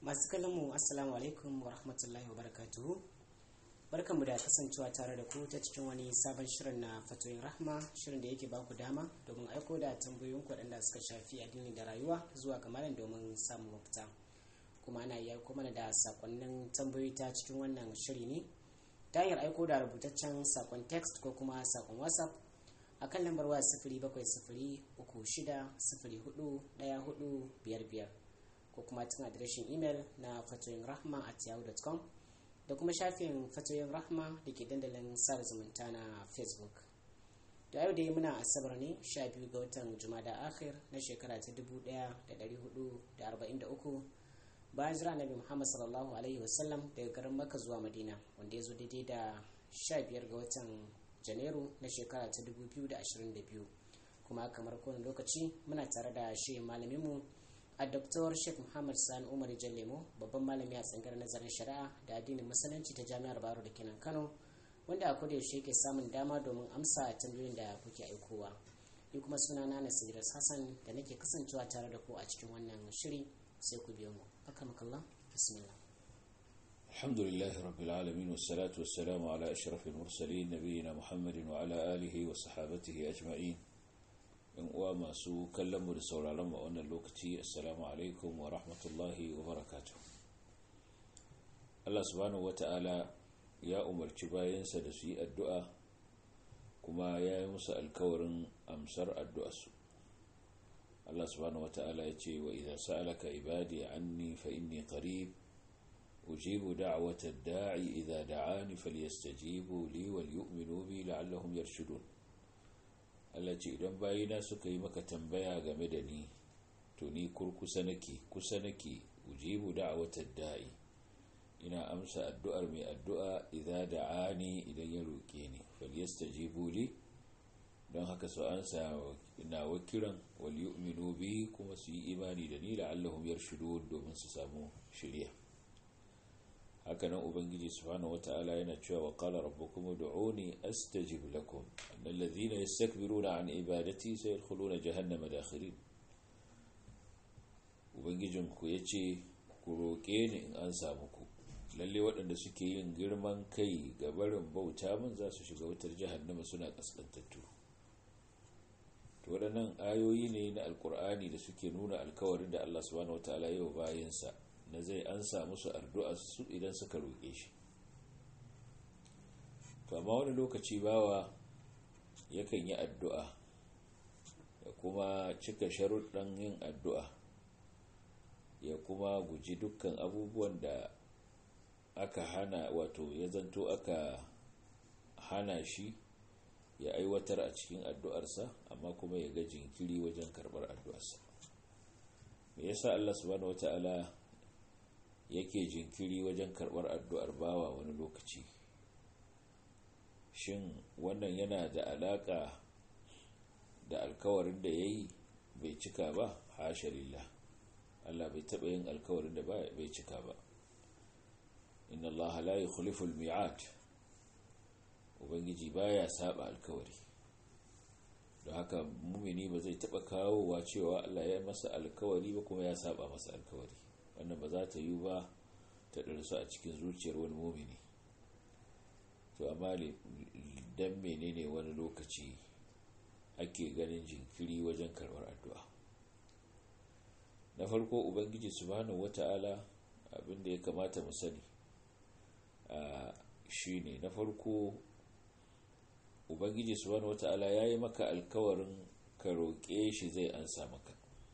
masu kallon mu assalamu alaikum wa rahmatullahi wa barakatuhu barkanmu da kasancewa tare da ku ta cikin wani sabon shirin na fatoyin rahma shirin da yake ba ku dama domin aiko da tambayoyin waɗanda suka shafi addini da rayuwa zuwa ga malam domin samun mafita kuma ana iya aiko mana da sakonnin tambayoyi ta cikin wannan shiri ne ta hanyar aiko da rubutaccen sakon text ko kuma sakon whatsapp a kan lambar waya sifiri bakwai sifiri uku shida sifiri hudu ɗaya hudu biyar biyar ko kuma tun adireshin imel na fatoyin rahma at yahoo.com da kuma shafin fatoyin rahma da ke dandalin sada zumunta na facebook da yau dai muna asabar ne 12 ga watan jumada akhir na shekara ta 1443 bayan jira nabi muhammad sallallahu alaihi wasallam daga garin maka zuwa madina wanda ya zo daidai da 15 ga watan janairu na shekara ta 2022 kuma kamar kowane lokaci muna tare da shi malaminmu a Dr. Sheikh Muhammad Sani Umar Jallemo babban malami a tsangar nazarin shari'a da addinin musulunci ta Jami'ar Baro da kenan Kano wanda a koda yaushe ke samun dama domin amsa tambayoyin da kuke aikowa. Ni kuma suna na Nasir Hassan da nake kasancewa tare da ku a cikin wannan shiri sai ku biyo mu. Akramakallah. Bismillah. الحمد لله رب العالمين والصلاة والسلام على أشرف المرسلين نبينا محمد وعلى آله وصحابته أجمعين yan uwa masu kallon mu da sauraron mu a wannan lokaci assalamu alaikum wa rahmatullahi wa barakatuh Allah subhanahu wata'ala ya umarci bayansa da su yi addu'a kuma ya yi musu alkawarin amsar addu'arsu Allah subhanahu wata'ala ya ce wa idan sa'alaka ibadi anni fa inni qarib ujibu da'wata da'i idza da'ani falyastajibu li wal yu'minu bi la'allahum yarshudun Allah ce idan bayina suka yi maka tambaya game da ni to ni kurkusa nake kusa nake ujibu da'watad da'i ina amsa addu'ar mai addu'a idza da'ani idan ya roke ni falyastajibu li don haka su ansa ina wakiran wal yu'minu bi kuma su yi imani da ni la'allahum yarshudun domin su samu shiriya hakanan ubangiji subhanahu wata'ala yana cewa wa qala rabbukum ud'uni astajib lakum annal ladhina yastakbiruna an ibadati sayadkhuluna jahannama dakhirin ubangijin ku yace ku roke ni in an samu ku lalle waɗanda suke yin girman kai ga barin bauta min za su shiga wutar jahannama suna kaskantattu to waɗannan ayoyi ne na alkur'ani da suke nuna alkawarin da Allah subhanahu wata'ala ya wa bayansa na zai ansa musu addu'a su idan suka roƙe shi to amma wani lokaci bawa yakan yi addu'a ya kuma cika sharuɗan yin addu'a ya kuma guji dukkan abubuwan da aka hana wato ya zanto aka hana shi ya aiwatar a cikin addu'arsa amma kuma ya ga jinkiri wajen karɓar addu'arsa me yasa Allah subhanahu wata'ala yake jinkiri wajen karɓar addu'ar bawa wani lokaci shin wannan yana da alaƙa da alkawarin da ya yi bai cika ba hasha lillah Allah bai taɓa yin alkawarin da bai cika ba inna Allah la yukhlifu al-mi'at ubangiji baya saba alkawari don haka mumini ba zai taɓa kawowa cewa Allah ya masa alkawari ba kuma ya saba masa alkawari wannan ba za ta yi ba ta ɗarsu a cikin zuciyar wani momini to amma dan menene wani lokaci ake ganin jinkiri wajen karɓar addu'a na farko ubangiji subhanahu wata'ala abinda ya kamata mu sani shi ne na farko ubangiji subhanahu wata'ala ya yi maka alkawarin ka roƙe shi zai ansa maka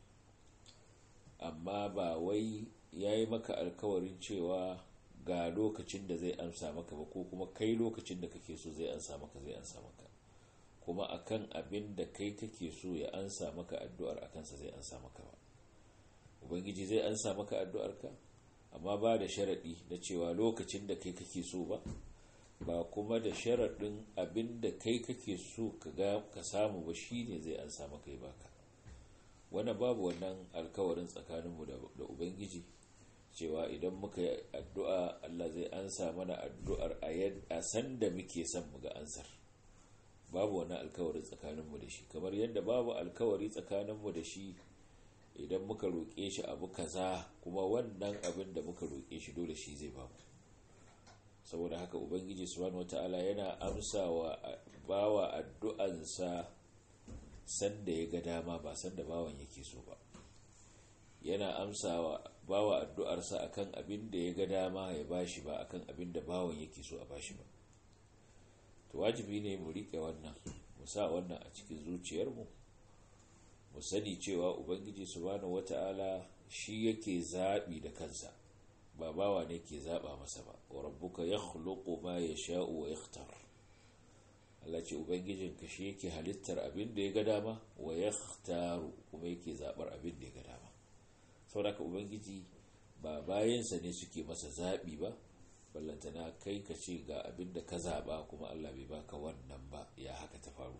amma ba wai ya yi maka alkawarin cewa ga lokacin da zai amsa maka ba ko kuma kai lokacin da kake so zai ansa maka zai ansa maka kuma akan abin da kai kake so ya ansa maka addu'ar akansa zai ansa maka ba ubangiji zai ansa maka addu'arka amma ba da sharaɗi na cewa lokacin da kai kake so ba ba kuma da sharaɗin abin da kai kake so ka samu ba shi ne zai ansa maka ya baka wanda babu wannan alkawarin tsakaninmu da ubangiji cewa idan muka yi addu'a Allah zai ansa mana addu'ar a san da muke son mu ga ansar babu wani alkawari tsakaninmu da shi kamar yadda babu alkawari tsakaninmu da shi idan muka roƙe shi abu kaza kuma wannan abin da muka roƙe shi dole shi zai bamu saboda haka ubangiji subhanahu wata'ala yana amsa wa bawa addu'ansa sanda ya ga dama ba sanda bawan yake so ba yana amsa wa bawa addu'arsa akan abin da ya ga dama ya bashi ba akan abin da bawan yake so a bashi ba to wajibi ne mu riƙe wannan mu sa wannan a cikin zuciyarmu mu sani cewa ubangiji subhanahu wata'ala shi yake zaɓi da kansa ba bawa ne ke zaɓa masa ba wa rabbuka ya khuluqu ma yasha'u wa yakhtar Allah ce ubangijinka shi yake halittar abin da ya ga dama wa yakhtaru kuma yake zaɓar abin da ya ga dama saboda ubangiji ba bayansa ne suke masa zaɓi ba ballantana kai ka ce ga abin da ka zaɓa kuma Allah bai baka wannan ba ya haka ta faru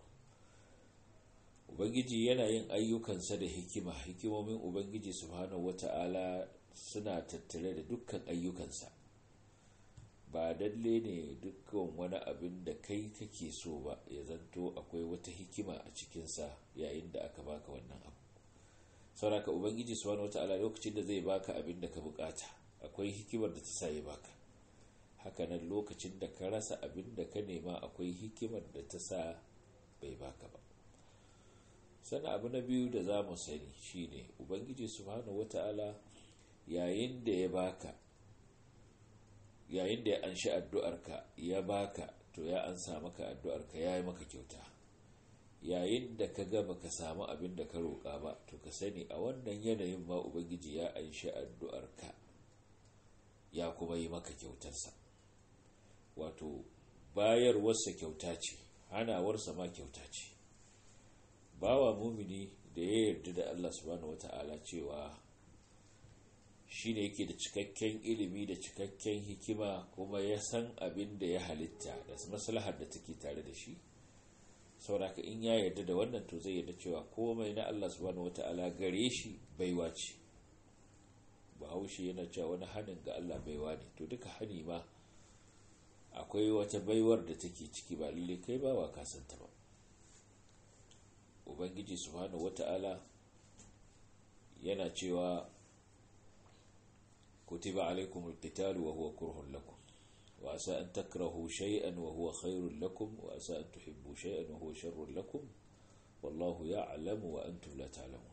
ubangiji yana yin ayyukansa da hikima hikimomin ubangiji subhanahu wata'ala suna tattare da dukkan ayyukansa ba dalle ne dukkan wani abin da kai kake so ba ya zanto akwai wata hikima a cikinsa yayin da aka baka wannan abu sauraka ubangiji subhanahu wata'ala lokacin da zai baka abin da ka bukata akwai hikimar da ta sa ya baka hakanan lokacin da ka rasa abin da ka nema akwai hikimar da ta sa bai baka ba sannan abu na biyu da za mu sani shine ubangiji subhanahu wata'ala yayin da ya baka yayin da ya anshi addu'arka ya baka to ya ansa maka addu'arka ya yi maka kyauta yayin da ka gaba ka samu abin da ka roƙa ba to ka sani a wannan yanayin ma ubangiji ya anshi addu'arka ya kuma yi maka kyautarsa wato bayarwarsa kyauta ce hanawarsa ma kyauta ce bawa mumini da ya yarda da Allah subhanahu wata'ala cewa shi ne yake da cikakken ilimi da cikakken hikima kuma ya san abin da ya halitta da maslahar da take tare da shi sauraka in ya yarda da wannan to zai yarda cewa komai na Allah subhanahu wata'ala gare shi baiwa ce bahaushe yana cewa wani hannun ga Allah baiwa ne to duka hani ma akwai wata baiwar da take ciki ba lalle kai ba wa kasanta ba ubangiji subhanahu wata'ala yana cewa kutiba alaikum alqitalu wa huwa kurhun lakum wa asa an takrahu shay'an wa huwa khairun lakum wa asa an tuhibbu shay'an wa huwa sharrun lakum wallahu ya'lamu wa antum la ta'lamun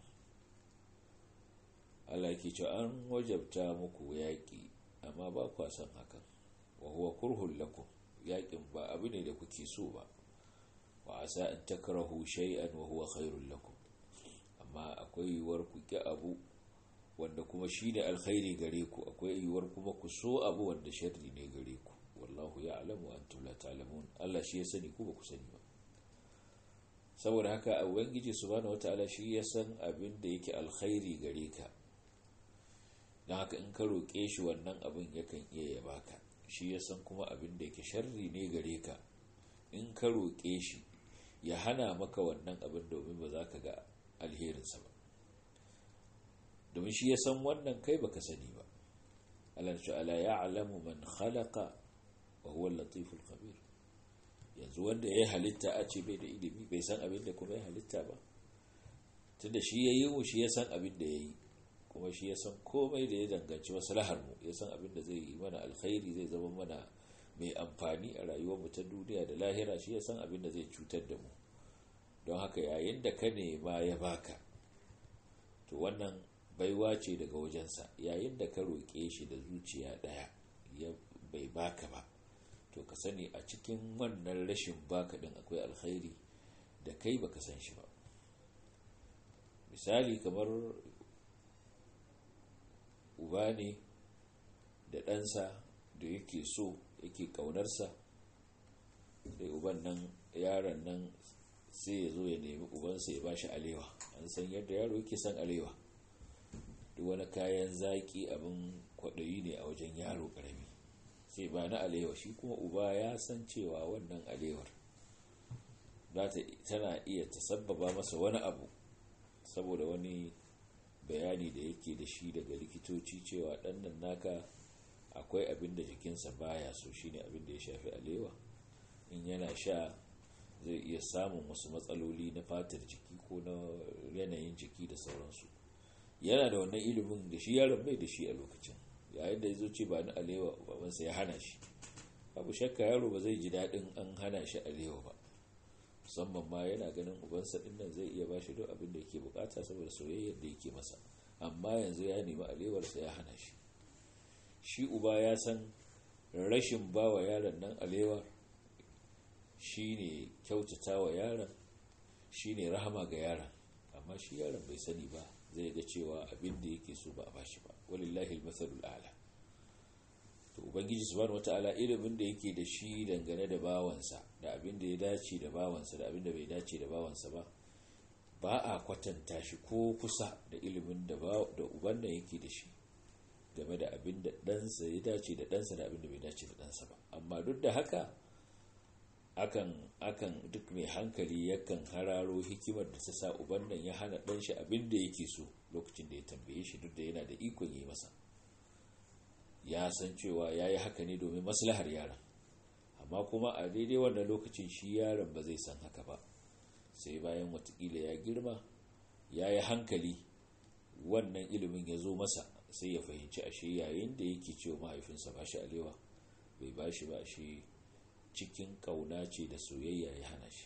Allah yake cewa an wajabta muku yaƙi amma ba kwa san hakan wa huwa kurhun lakum yaƙin ba abu ne da kuke so ba wa asa an takrahu shay'an wa huwa khairul lakum amma akwai yiwuwar ku ki abu wanda kuma shine alkhairi gare ku akwai yiwuwar kuma ku so abu wanda sharri ne gare ku wallahu ya'lamu wa antum la ta'lamun Allah shi ya sani ku ba ku sani ba saboda haka ubangiji subhanahu wataala shi ya san abin da yake alkhairi gare ka don haka in ka roƙe shi wannan abin yakan iya ya baka shi ya san kuma abin da yake sharri ne gare ka in ka roƙe shi ya hana maka wannan abin domin ba za ka ga alherinsa ba domin shi ya san wannan kai baka sani ba Allah ta'ala ya alamu man khalaqa wa huwa latiful khabir yanzu wanda ya halitta a ce bai da ilimi bai san abin da kuma ya halitta ba tunda shi ya yi mu shi ya san abin da ya yi kuma shi ya san komai da ya danganci maslahar mu ya san abin da zai yi mana alkhairi zai zama mana mai amfani a rayuwar mu ta duniya da lahira shi ya san abin da zai cutar da mu don haka yayin da ka nema ya baka to wannan baiwa ce daga wajensa yayin da ka roƙe shi da zuciya ɗaya ya bai baka ba to ka sani a cikin wannan rashin baka ɗin akwai alkhairi da kai baka san shi ba misali kamar uba ne da ɗansa da yake so yake ƙaunarsa sai uban nan yaron nan sai ya zo ya nemi ubansa ya ba shi alewa an san yadda yaro yake son alewa duk wani kayan zaƙi abin kwaɗayi ne a wajen yaro ƙarami sai ba na alewa shi kuma uba ya san cewa wannan alewar tana iya tasabbaba masa wani abu saboda wani bayani da yake da shi daga likitoci cewa ɗannan naka akwai abin da jikinsa baya so shine abin da ya shafi alewa in yana sha zai iya samun wasu matsaloli na fatar jiki ko na yanayin jiki da sauransu yana da wannan ilimin da shi yaron bai da shi a lokacin yayin da ya zo ce ba ni alewa babansa ya hana shi abu shakka yaro ba zai ji daɗin an hana shi alewa ba musamman ma yana ganin ubansa ɗin nan zai iya ba shi duk abin da yake bukata saboda soyayyar da yake masa amma yanzu ya nemi alewarsa ya hana shi shi uba ya san rashin ba wa yaron nan alewar shi ne kyautata wa yaron shi ne rahama ga yaron amma shi yaron bai sani ba zai ga cewa abin da yake so ba a bashi ba walillahi almasalul a'la to ubangiji subhanahu wataala ilimin da yake da shi dangane da bawansa da abin da ya dace da bawansa da abin da bai dace da bawansa ba ba a kwatanta shi ko kusa da ilimin da da uban nan yake da shi game da abin da ɗansa ya dace da ɗansa da abin da bai dace da ɗansa ba amma duk da haka akan akan duk mai hankali yakan hararo hikimar da ta sa uban nan ya hana ɗan shi abin da yake so lokacin da ya tambaye shi duk da yana da ikon yi masa ya san cewa ya yi haka ne domin maslahar yaron amma kuma a daidai wannan lokacin shi yaron ba zai san haka ba sai bayan watakila ya girma ya yi hankali wannan ilimin ya zo masa sai ya fahimci ashe yayin da yake cewa mahaifinsa ba shi alewa bai ba shi ba shi cikin kauna ce da soyayya ya hana shi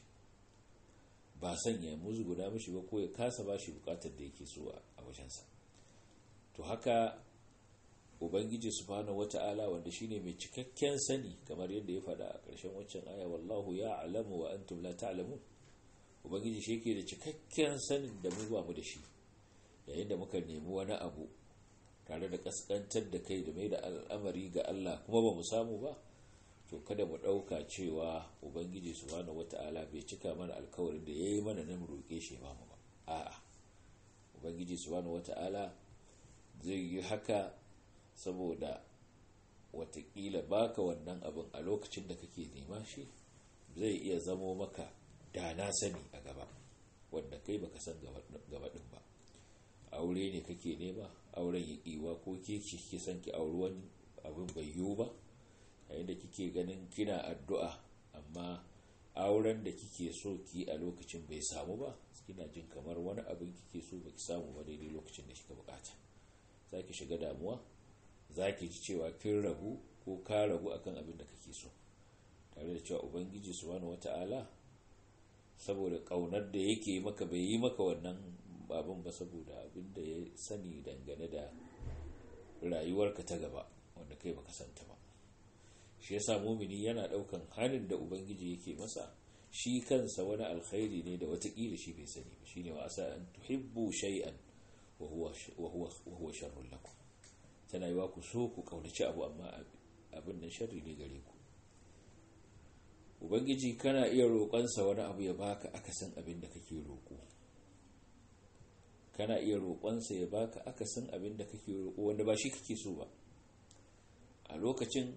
ba san ya guda mishi ba ko ya kasa ba shi bukatar da yake so a wajensa to haka ubangiji subhanahu wata'ala wanda shine mai cikakken sani kamar yadda ya faɗa a ƙarshen waccan aya wallahu ya alamu wa antum la ta'lamun ubangiji shi yake da cikakken sanin da mu ba mu da shi yayin da muka nemi wani abu tare da kaskantar da kai da mai da al'amari ga Allah kuma ba mu samu ba to kada mu ɗauka cewa ubangiji subhanahu wata'ala bai cika mana alkawarin da ya yi mana na mu roƙe shi ba mu ba a'a ubangiji subhanahu wata'ala zai yi haka saboda watakila baka wannan abin a lokacin da kake nema shi zai iya zamo maka da na sani a gaba wanda kai baka san gaba din ba aure ne kake nema auren ya kiwa ko ke kike san ki auri wani abin bai yiwu ba yayin da kike ganin kina addu'a amma auren da kike so ki a lokacin bai samu ba kina jin kamar wani abin kike so baki samu ba daidai lokacin da kika bukata zaki shiga damuwa zaki ji cewa kin rabu ko ka rabu akan abin da kake so tare da cewa ubangiji subhanahu wata'ala saboda kaunar da yake maka bai yi maka wannan babin ba saboda abin da ya sani dangane da rayuwarka ta gaba wanda kai baka santa ba shi yasa mumini yana daukan halin da ubangiji yake masa shi kansa wani alkhairi ne da watakila shi bai sani ba shine wa asa an tuhibbu shay'an wa huwa wa huwa wa huwa sharrun lakum tana yiwa ku so ku kaunaci abu amma abin nan sharri ne gare ku ubangiji kana iya roƙonsa wani abu ya baka akasin abin da kake roƙo kana iya roƙonsa ya baka akasin abin da kake roƙo wanda ba shi kake so ba a lokacin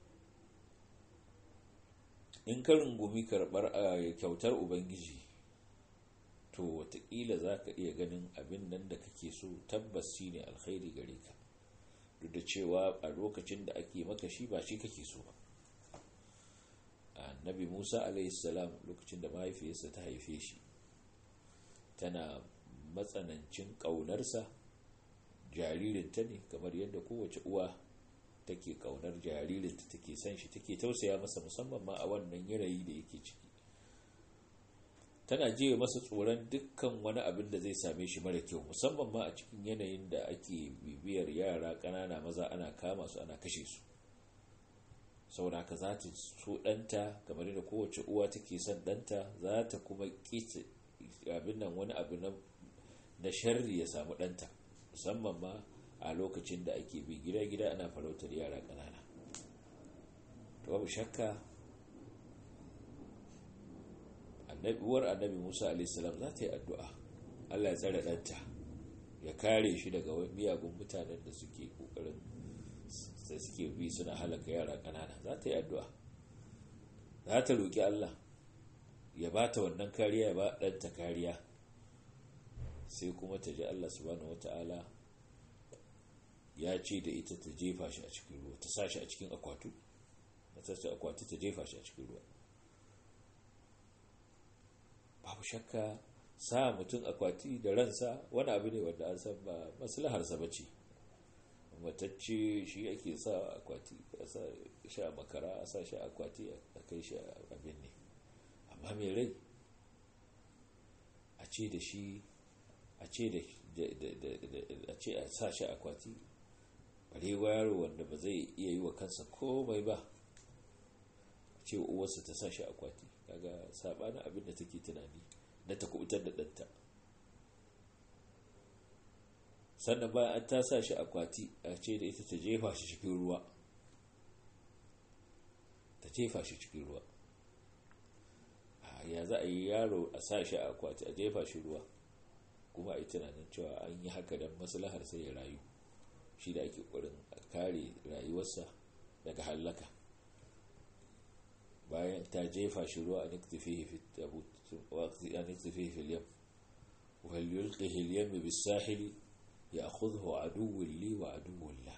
in ka rungumi karɓar a kyautar ubangiji to watakila za ka iya ganin abin nan da kake so tabbas shi ne alkhairi gare ka duk da cewa a lokacin da ake maka shi ba shi kake so ba annabi musa alaihissalam lokacin da mahaifiyarsa ta haife shi tana matsanancin ƙaunarsa jaririnta ne kamar yadda kowace uwa take ƙaunar jaririnta take son shi take tausaya masa musamman ma a wannan yanayi da yake ciki tana jiya masa tsoron dukkan wani abin da zai same shi mara kyau musamman ma a cikin yanayin da ake bibiyar yara ƙanana maza ana kama su ana kashe su saboda haka za ta so ɗanta kamar da kowace uwa take son ɗanta za ta kuma ƙi abin nan wani abu na sharri ya samu ɗanta musamman ma a lokacin da ake bi gida-gida ana farautar yara ƙanana to babu shakka uwar annabi musa alaihissalam za ta yi addu'a allah ya tsare ɗanta ya kare shi daga miyagun mutanen da suke ƙoƙarin da suke bi suna halaka yara ƙanana za ta yi addu'a za ta roƙi Allah ya ba ta wannan kariya ya ba ɗanta kariya sai kuma ta ji Allah subhanahu wata'ala ya ce da ita ta jefa shi a cikin ruwa ta sa shi a cikin akwatu ta sa akwatu ta jefa shi a cikin ruwa babu shakka sa mutum akwati da ransa wani abu ne wanda an san ba maslaharsa ba ce matacce shi ake sa akwati a sa shi a makara a sa shi akwati a kai shi abin ne amma mai rai a ce da shi a ce da a ce a sa shi akwati barewa yaro wanda ba zai iya yi wa kansa komai ba a ce uwarsa ta sa shi akwati kaga sabanin abin da take tunani na ta kubutar da ɗanta sannan bayan an ta sa shi akwati a ce da ita ta jefa shi cikin ruwa ta jefa shi cikin ruwa ya za a yi yaro a sa shi a akwati a jefa shi ruwa kuma a yi tunanin cewa an yi haka don maslahar sai ya rayu shi da ake ƙwarin a kare rayuwarsa daga hallaka bayan ta jefa shi ruwa a niktifihi fil yam wal yulqihi al yam bis sahili ya'khudhu aduwwun li wa aduwwun la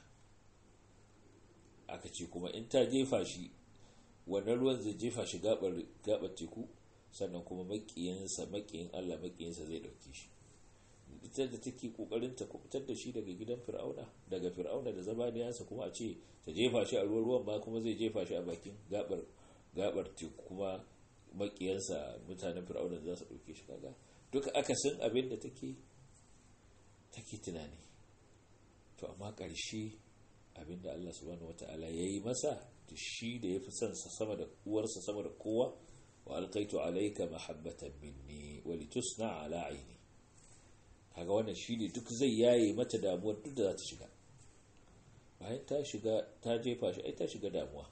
aka ce kuma in ta jefa shi wannan ruwan zai jefa shi gabar gabar teku sannan kuma makiyansa makiyin Allah makiyinsa zai dauke shi ita da take kokarin ta kubutar da shi daga gidan fir'auna daga fir'auna da zabaniyansa kuma a ce ta jefa shi a ruwan ruwan ba kuma zai jefa shi a bakin gabar gabar teku kuma makiyansa mutanen fir'auna za su dauke shi kaga duka akasin abin da take take tunani to amma ƙarshe abin da Allah subhanahu wata'ala ya yi masa da shi da ya fi son sa sama da uwarsa sama da kowa wa alkaitu alaika mahabbatan minni wa litusna ala aini kaga wannan shi ne duk zai yaye mata damuwar duk da za ta shiga bayan ta shiga ta jefa shi ai ta shiga damuwa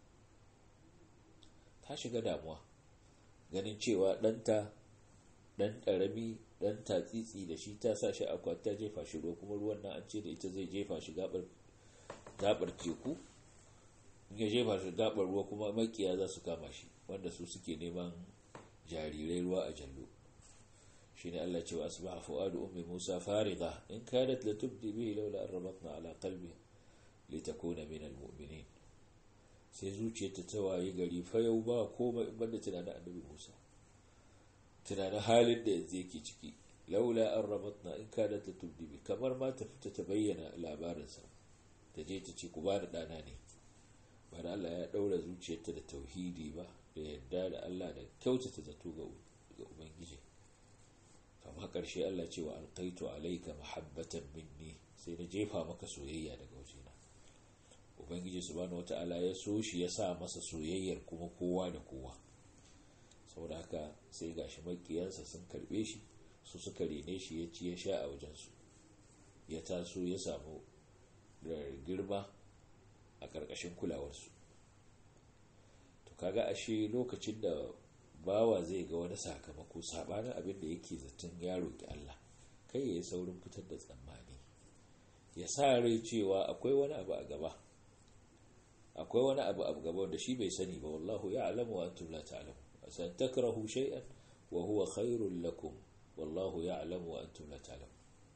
ta shiga damuwa ganin cewa ɗanta ɗan ƙarami ɗan tatsitsi da shi ta sa shi akwati ta jefa shi ruwa kuma ruwan nan an ce da ita zai jefa shi gabar teku in ya jefa shi gabar ruwa kuma makiya za su kama shi wanda su suke neman jarirai ruwa a jallo shine Allah cewa asbaha fuadu ummi Musa fariga in kadat la tubdi bihi laula an rabatna ala qalbi litakuna min almu'minin sai zuciyarta ta waye gari fa yau ba komai in banda tunanin annabi Musa tunanin halin da yanzu yake ciki laula an rabatna in kadat la tubdi bi kamar ma ta fita ta bayyana labarinsa ta je ta ce ku bani dana ne ba da Allah ya daura zuciyarta da tauhidi ba da yadda da Allah da kyautata zato ga ubangiji kama ƙarshe Allah ce wa alƙaitu alaika mahabbatan minni sai na jefa maka soyayya daga wajena ubangiji subhanahu wata'ala ya so shi ya sa masa soyayyar kuma kowa da kowa saboda haka sai gashi makiyansa sun karbe shi su suka rene shi ya ci ya sha a wajensu ya taso ya samu girma a ƙarƙashin kulawarsu to kaga ashe lokacin da bawa zai ga wani sakamako sabanin abin da yake zaton ya roƙi Allah kai ya yi saurin fitar da tsammani ya sa rai cewa akwai wani abu a gaba akwai wani abu a gaba wanda shi bai sani ba wallahu ya alamu wa antum la ta'lamu san takrahu shay'an wa huwa khairul lakum wallahu ya alamu wa antum la ta'lamu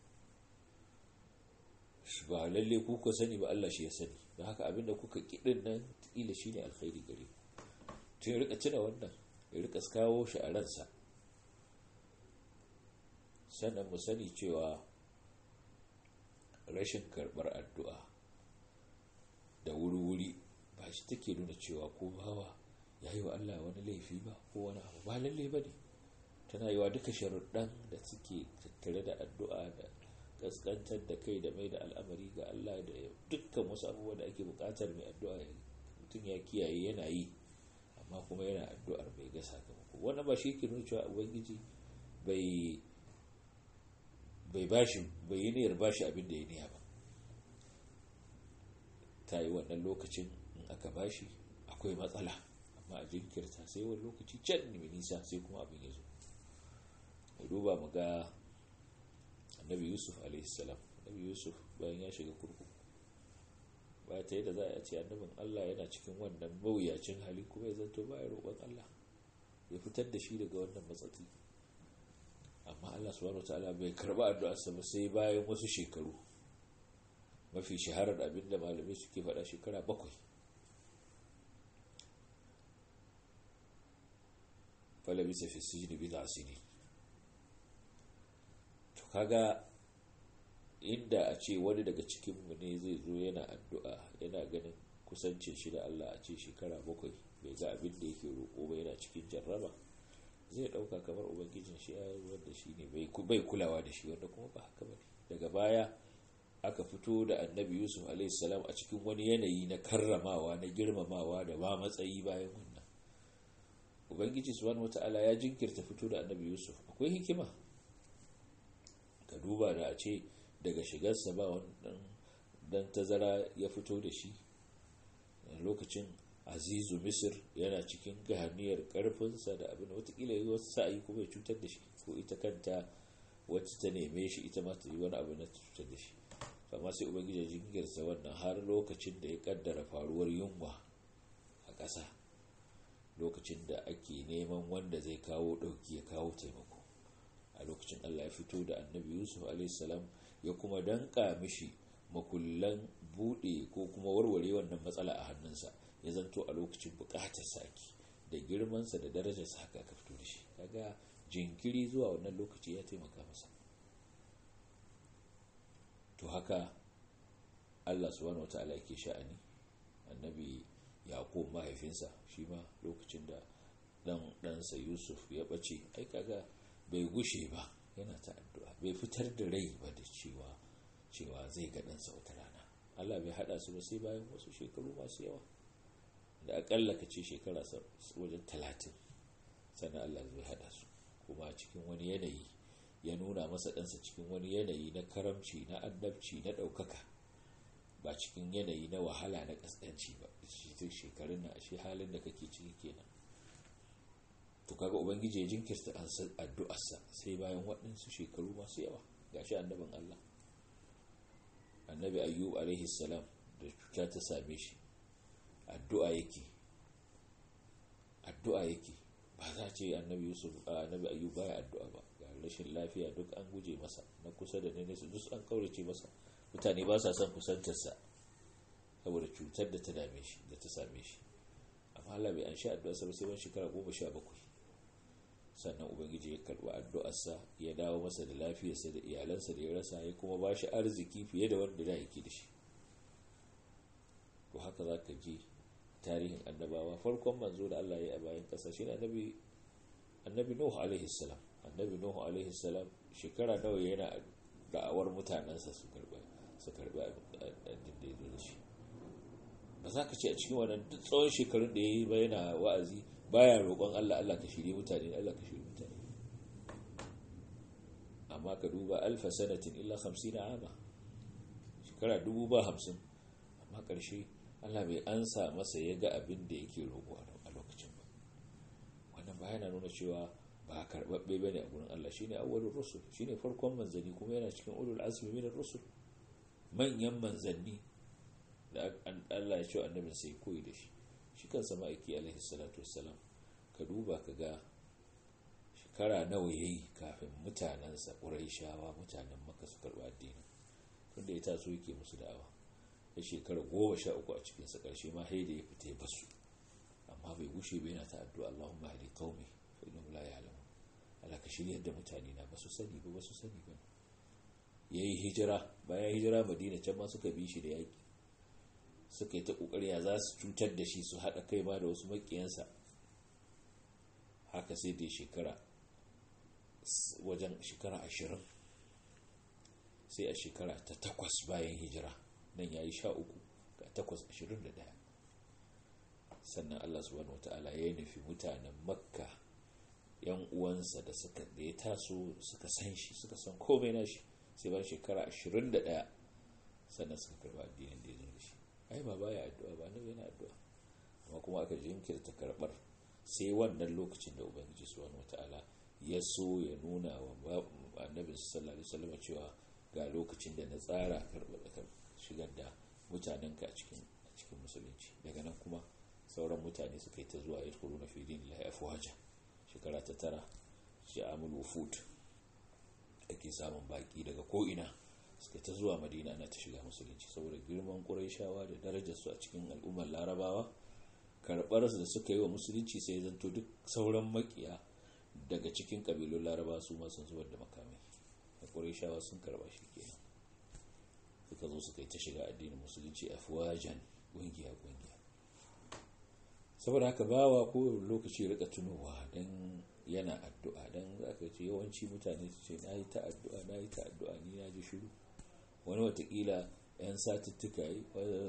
ba lalle ku ku sani ba Allah shi ya sani don haka abinda kuka kidin nan kila shine alkhairi gare ku tun ya rika tuna wannan ya rika kawo shi a ransa sannan mu sani cewa rashin karɓar addu'a da wuri-wuri ba shi take nuna cewa ko bawa ya yi wa Allah wani laifi ba ko wani abu ba lalle ba ne tana yi wa duka sharuɗan da suke tattare da addu'a da kaskantar da kai da mai da al'amari ga Allah da dukkan wasu abubuwa da ake buƙatar mai addu'a mutum ya kiyaye yana yi amma kuma yana addu'ar bai ga sakamako wani ba shi ke nuna cewa ubangiji bai bai bashi bai yi niyyar bashi abin da ya niya ba ta yi wannan lokacin in aka bashi akwai matsala amma a jinkirta sai wani lokaci can mai nisa sai kuma abin ya zo mu duba mu ga annabi yusuf alaihissalam annabi yusuf bayan ya shiga kurkuku ba ta yadda za a ce annabin allah yana cikin wannan mawuyacin hali kuma ya zanto ba ya roƙon allah ya fitar da shi daga wannan matsatsi amma allah subhanahu wa ta'ala bai karba addu'arsa ba sai bayan wasu shekaru mafi shaharar abin da malamai suke faɗa shekara bakwai falabisa fi sijini bi sini kaga inda a ce wani daga cikinmu ne zai zo yana addu'a yana ganin kusancin shi da Allah a ce shekara bakwai bai ga abin da yake roƙo ba yana cikin jarraba zai ɗauka kamar ubangijin shi ya wanda shi ne bai kulawa da shi wanda kuma ba haka ba daga baya aka fito da annabi yusuf alaihissalam a cikin wani yanayi na karramawa na girmamawa da ba matsayi bayan wannan ubangiji subhanahu wata'ala ya jinkirta fito da annabi yusuf akwai hikima ka duba da a ce daga shigarsa ba wannan dan tazara ya fito da shi lokacin azizu misir yana cikin gahaniyar karfinsa da abin watakila yi wasu sa'ayi kuma ya cutar da shi ko ita kanta wacce ta neme shi ita ma ta yi wani abu na cutar da shi amma sai ubangiji jingirsa wannan har lokacin da ya kaddara faruwar yunwa a ƙasa lokacin da ake neman wanda zai kawo ɗauki ya kawo taimako a lokacin allah ya fito da annabi yusuf alaihissalam ya kuma danka mishi makullan buɗe ko kuma warware wannan matsala a hannunsa ya zanto a lokacin buƙatar saki da girmansa da darajarsa haka aka fito da shi kaga jinkiri zuwa wannan lokaci ya taimaka masa to haka Allah subhanahu wata'ala yake sha'ani annabi yaqub mahaifinsa shi ma lokacin da dan ɗansa yusuf ya ɓace ai kaga bai gushe ba yana ta addu'a bai fitar da rai ba da cewa cewa zai ga ɗansa wata rana Allah bai haɗa su ba sai bayan wasu shekaru masu yawa da akalla ka ce shekara wajen talatin sannan Allah zai haɗa su kuma cikin wani yanayi ya nuna masa ɗansa cikin wani yanayi na karamci na annabci na ɗaukaka ba cikin yanayi na wahala na ƙasƙanci ba shi shekarun na ashe halin da kake ciki kenan to kaga ubangiji ya jinkirta addu'arsa sai bayan waɗansu shekaru masu yawa gashi annabin Allah annabi ayyub alaihi salam da cuta ta same shi addu'a yake addu'a yake ba za ce annabi yusuf annabi ayyub baya addu'a ba ga rashin lafiya duk an guje masa na kusa da nesa duk an kaurace masa mutane ba sa son kusantarsa saboda cutar da ta dame shi da ta same shi amma Allah bai an sha addu'a sa sai ban shekara goma sha bakwai sannan ubangiji ya karɓi addu'arsa ya dawo masa da lafiyarsa da iyalansa da ya rasa ya kuma ba shi arziki fiye da wanda da yake da shi to haka za ka ji tarihin annabawa farkon manzo da Allah ya yi a bayan ƙasa shi annabi annabi Nuhu alaihi salam annabi Nuhu alaihi salam shekara nawa yana da'awar mutanensa su karba su karba addinin da ya zo da shi ba za ka ce a cikin wannan tsawon shekarun da ya yi ba yana wa'azi baya roƙon Allah Allah ka shirye mutane Allah ka shirye mutane amma ka duba alfa sanatin illa 50 ama shekara dubu ba hamsin amma ƙarshe Allah bai ansa masa ya ga abin da yake roƙo a lokacin ba wannan ba yana nuna cewa ba karɓaɓɓe ba ne a gurin Allah shine awwalur rusul shine farkon manzanni kuma yana cikin ulul azmi min rusul manyan manzanni da Allah ya ce annabin sai koyi da shi shi kansa ma'aiki alaihi salatu wassalam ka duba ka ga shekara nawa yayi kafin mutanensa shawa mutanen maka su karɓi addini tunda ya taso yake musu da'awa ya shekara goma sha uku a cikinsa ƙarshe ma haida ya fita ya basu amma bai gushe bai yana ta addu'a Allahumma hadi qaumi fa innahum la ya'lamun Allah ka shiryar da mutane na ba su sani ba ba su sani ba yayi hijira bayan hijira Madina can ma suka bi shi da yaki suka yi ta kokari ya za su cutar da shi su haɗa kai ma da wasu makiyansa haka sai dai shekara wajen shekara ashirin sai a shekara ta takwas bayan hijira nan ya yi sha uku ga takwas ashirin da ɗaya sannan allah subhanahu wata'ala ya nufi mutanen makka yan uwansa da suka da ya taso suka san shi suka san komai na shi sai bayan shekara ashirin da ɗaya sannan suka karɓi addinin da ya zo da shi ai ba baya addu'a ba nabi yana addu'a amma kuma aka jinkirta karɓar sai wannan lokacin da ubangiji subhanahu wata'ala ya so ya nuna wa annabi sallallahu alaihi wasallam cewa ga lokacin da na tsara karɓar shigar da mutanenka a cikin cikin musulunci daga nan kuma sauran mutane suka yi ta zuwa ya kuru na fidin lahi afuwaja shekara ta tara shi amul wufud ake samun baki daga ko'ina suka ta zuwa madina ana ta shiga musulunci saboda girman ƙuraishawa da darajarsu a cikin al'ummar larabawa karɓar da suka yi wa musulunci sai zanto duk sauran makiya daga cikin ƙabilun larabawa su ma sun zubar da makamai ƙurayshawa sun karba shi kenan suka zo suka yi ta shiga addinin musulunci afwajan ƙungiya ƙungiya saboda haka bawa ko lokaci rika tunowa don yana addu'a don za ka ce yawanci mutane su ce na yi ta addu'a na yi ta addu'a ni na ji shiru wani watakila 'yan satuttuka yi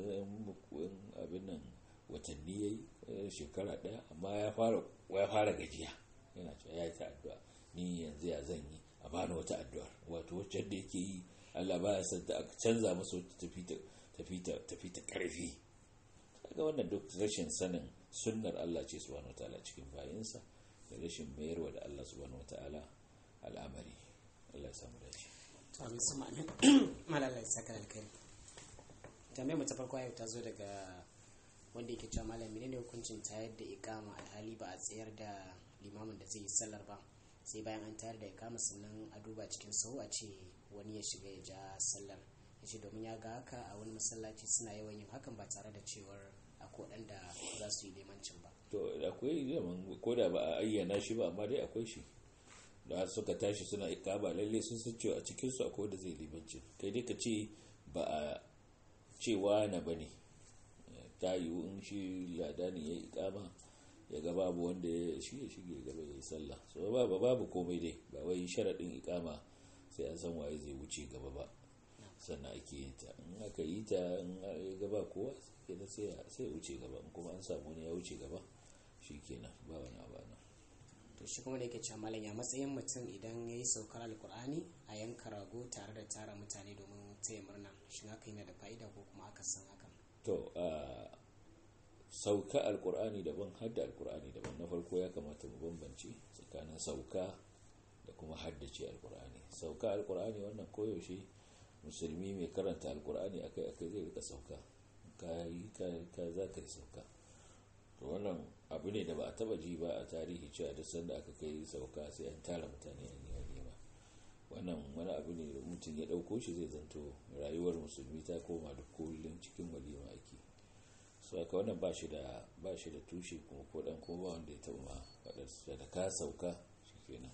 abin nan watanni ya yi shekara ɗaya amma ya fara gajiya yana cewa ya yi ta addu'a ni yanzu ya zan yi a bani wata addu'ar wato wacce da yake yi allah ba ya santa aka canza masa wata tafi ta ƙarfi kaga wannan duk rashin sanin sunnar allah ce subhanahu wataala cikin bayinsa da rashin mayarwa da allah subhanahu wataala al'amari allah ya samu dace to amin su ma'amin malala ya saka alkai tambayar mu ta farko yau ta zo daga wanda yake cewa malami ne hukuncin tayar da ikama alhali ba a tsayar da limamin da zai yi sallar ba sai bayan an tayar da ikama sannan a duba cikin sau a ce wani ya shiga ya ja sallar ya ce domin ya ga haka a wani masallaci suna yawan yin hakan ba tare da cewar akwai waɗanda za su yi limancin ba to akwai zaman ko da ba a ayyana shi ba amma dai akwai shi da suka tashi suna ikama lalle sun san cewa a cikin su akwai da zai limancin kai dai ka ce ba a cewa na bane ta yiwu in shi ladani ya yi ikama ya ga babu wanda ya shi ya shige gaba ya yi sallah so babu babu komai dai ba wai sharaɗin ikama sai an san waye zai wuce gaba ba sannan ake yin ta in aka yi ta in ya gaba kowa kenan sai sai wuce gaba in kuma an samu wani ya wuce gaba shi kenan ba wani abu nan to shi kuma da yake cewa malam ya matsayin mutum idan ya yi saukar alkur'ani a yanka rago tare da tara mutane domin taya murna shin haka yana da fa'ida ko kuma aka san hakan to a sauka alkur'ani daban hadda alkur'ani daban na farko ya kamata mu bambance tsakanin sauka da kuma haddace alkur'ani sauka alkur'ani wannan koyaushe musulmi mai karanta alkur'ani akai akai zai rika sauka ka yi ka za ka yi sauka to wannan abu ne da ba a taba ji ba a tarihi cewa duk sanda aka kai sauka sai an tara mutane an yi walima wannan wani abu ne da mutum ya ɗauko shi zai zanto rayuwar musulmi ta koma duk kullum cikin walima ake su aka wannan ba shi da ba shi da tushe kuma ko dan ko ba wanda ya taɓa ma faɗar da ka sauka shikenan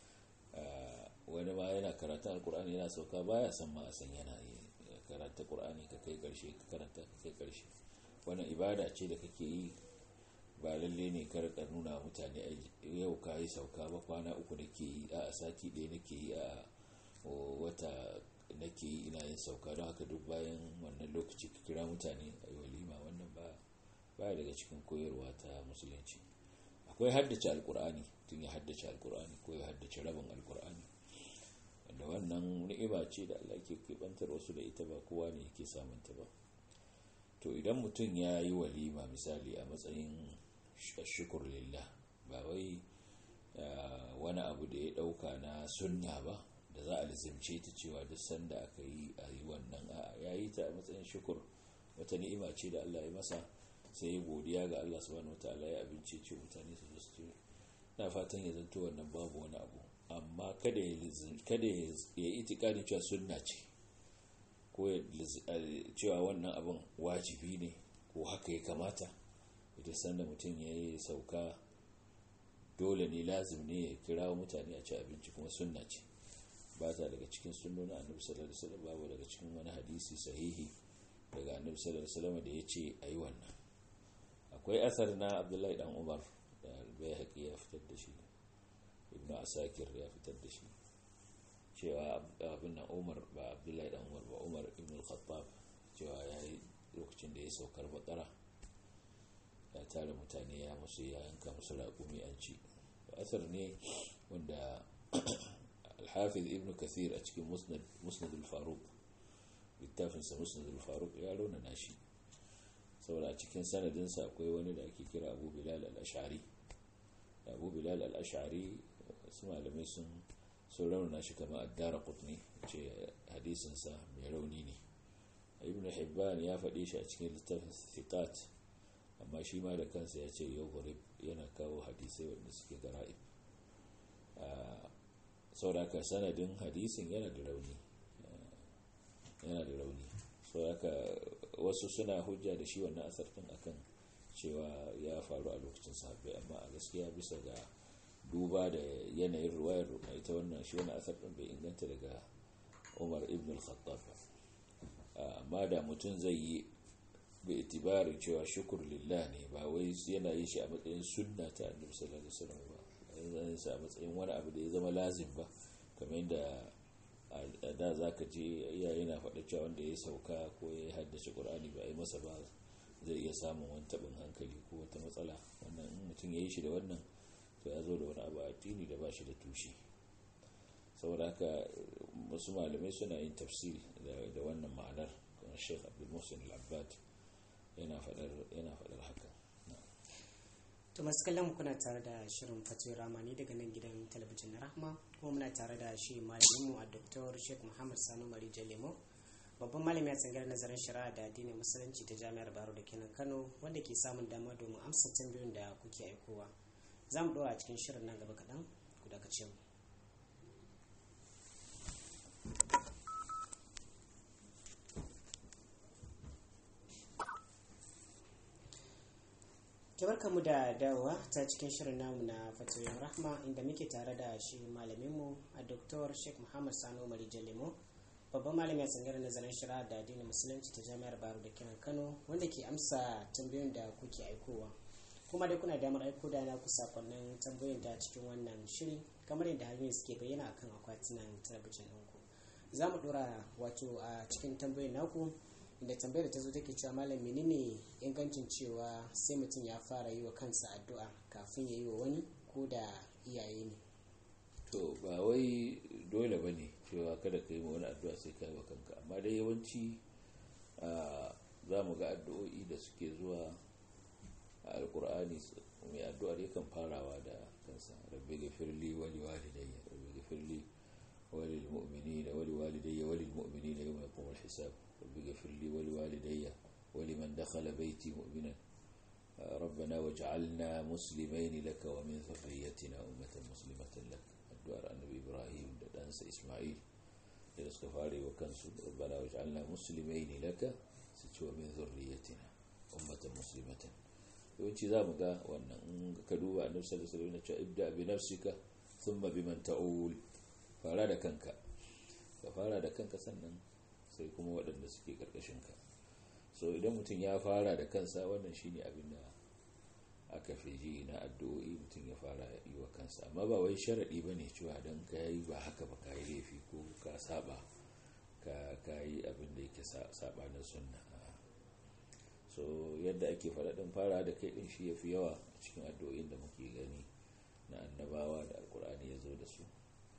wani ma yana karatun alkur'ani yana sauka baya san ma a san yana karanta qur'ani ka kai karshe ka karanta ka kai karshe wannan ibada ce da kake yi ba lalle ne kar ka nuna mutane yau ka yi sauka ba kwana uku nake yi a sati ɗaya nake yi a wata nake yi ina yin sauka don haka duk bayan wannan lokaci ka kira mutane a yi walima wannan ba baya daga cikin koyarwa ta musulunci akwai haddace alkur'ani tun ya haddace alkur'ani ko ya haddace rabin alkur'ani wanda wannan ni'ima ce da Allah ke kebantar wasu da ita ba kowa ne yake samunta ba to idan mutum ya yi walima misali a matsayin shukur lillah ba wai wani abu da ya dauka na sunna ba da za a lizimce ta cewa duk sanda aka yi a yi wannan a ya yi ta a matsayin shukur wata ni'ima ce da Allah ya masa sai ya godiya ga Allah subhanahu wataala ya abinci ce mutane su zo su ce na fatan ya zanto wannan babu wani abu amma kada ya kada ya yi itikadi cewa sunna ce ko cewa wannan abin wajibi ne ko haka ya kamata ita sanda mutum ya yi sauka dole ne lazim ne ya kira mutane a ci abinci kuma sunna ce ba ta daga cikin sunnona annabi sallallahu alaihi wasallam babu daga cikin wani hadisi sahihi daga annabi sallallahu alaihi wasallam da ya ce ayi wannan akwai asar na abdullahi dan umar da albayhaqi ya fitar da shi ibnu asakir ya fitar da shi cewa abin nan umar ba abdullahi dan umar ba umar ibn al-khattab cewa ya yi lokacin da ya saukar bakara ya tara mutane ya musu ya yanka musu raƙumi an ci asar ne wanda alhafiz ibn kathir a cikin musnad al-faruq littafinsa musnad al-faruq ya raunana shi saboda a cikin sanadinsa akwai wani da ake kira abu bilal al-ash'ari abu bilal al-ash'ari su malamai sun sun raunana shi kama addara kutni ce hadisinsa mai rauni ne ibn hibban ya faɗi shi a cikin littafin thiqat amma shi ma da kansa ya ce yau yana kawo hadisai wanda suke gara'ib sauraka sanadin hadisin yana da rauni yana da rauni sauraka wasu suna hujja da shi wannan asar din akan cewa ya faru a lokacin sahabbai amma a gaskiya bisa ga duba da yanayin ruwayar ita wannan shi wani asar ɗin bai inganta daga umar ibn al-khattab amma da mutum zai yi bai itibarin cewa shukur lillah ne ba wai yana yin shi a matsayin sunna ta annabi sallallahu alaihi wasallam ba yana sa a matsayin wani abu da ya zama lazim ba kamar yadda a da zaka je iyaye na faɗa cewa wanda ya sauka ko ya haddace qur'ani ba a yi masa ba zai iya samun wani taɓin hankali ko wata matsala wannan in mutum ya yi shi da wannan to ya zo da wani abu a addini da ba shi da tushe saboda haka wasu malamai suna yin tafsiri da wannan ma'anar kamar sheikh abdul muhsin al-abbad yana faɗar haka to masu kallon kuna tare da shirin fatoyi ramani daga nan gidan talabijin na rahma kuma muna tare da shi malaminmu a dr sheikh muhammad sanu mari jalemo babban malami a tsangar nazarin shari'a da addinin musulunci ta jami'ar baro da kenan kano wanda ke samun dama domin amsa tambayoyin da kuke aikowa za mu ɗora a cikin shirin nan gaba kaɗan ku dakace mu mu da dawowa ta cikin shirin namu na fatoyin rahma inda muke tare da shi malaminmu a doktor sheikh muhammad sanu mari jalemo babban malami a tsangar nazarin shari'a da addinin musulunci ta jami'ar baro da kiran kano wanda ke amsa tambayoyin da kuke aikowa kuma dai kuna damar aiko da na ku sakonnin tambayoyin da cikin wannan shiri kamar yadda hanyoyin suke bayyana akan akwatunan talabijin ɗinku za mu ɗora wato a cikin tambayoyin naku inda tambayar ta zo take cewa malam menene ingancin cewa sai mutum ya fara yi wa kansa addu'a kafin ya yi wa wani ko da iyaye ne to ba wai dole ba ne cewa kada ka yi ma wani addu'a sai ka yi wa kanka amma dai yawanci za mu ga addu'o'i da suke zuwa a alkur'ani mai addu'ar yakan farawa da kansa rabbi gafirli wali walidayya rabbi gafirli walil mu'minina wali walidayya walil mu'minina yawma yaqumul hisab رب اغفر لي ولوالدي ولمن دخل بيتي مؤمنا ربنا واجعلنا مسلمين لك ومن ذريتنا أمة مسلمة لك الدعاء النبي إبراهيم دانس إسماعيل لنسك فاري وكنسو ربنا واجعلنا مسلمين لك ستوى من ذريتنا أمة مسلمة yawanci za mu ga wannan ka duba annabi sallallahu alaihi wasallam cewa ibda bi nafsika thumma biman ta'ul fara da kanka ka fara da kanka sannan sai kuma waɗanda suke ƙarƙashinka so idan mutum ya fara da kansa wannan shine abin da aka fi ji na addu'o'i mutum ya fara yi wa kansa amma ba wai sharaɗi ba ne cewa don ka yi ba haka ba ka yi laifi ko ka saba ka yi abin da yake saba na sunna so yadda ake faɗaɗin fara da kai ɗin shi ya fi yawa a cikin addu'o'in da muke gani na annabawa da alkur'ani ya zo da su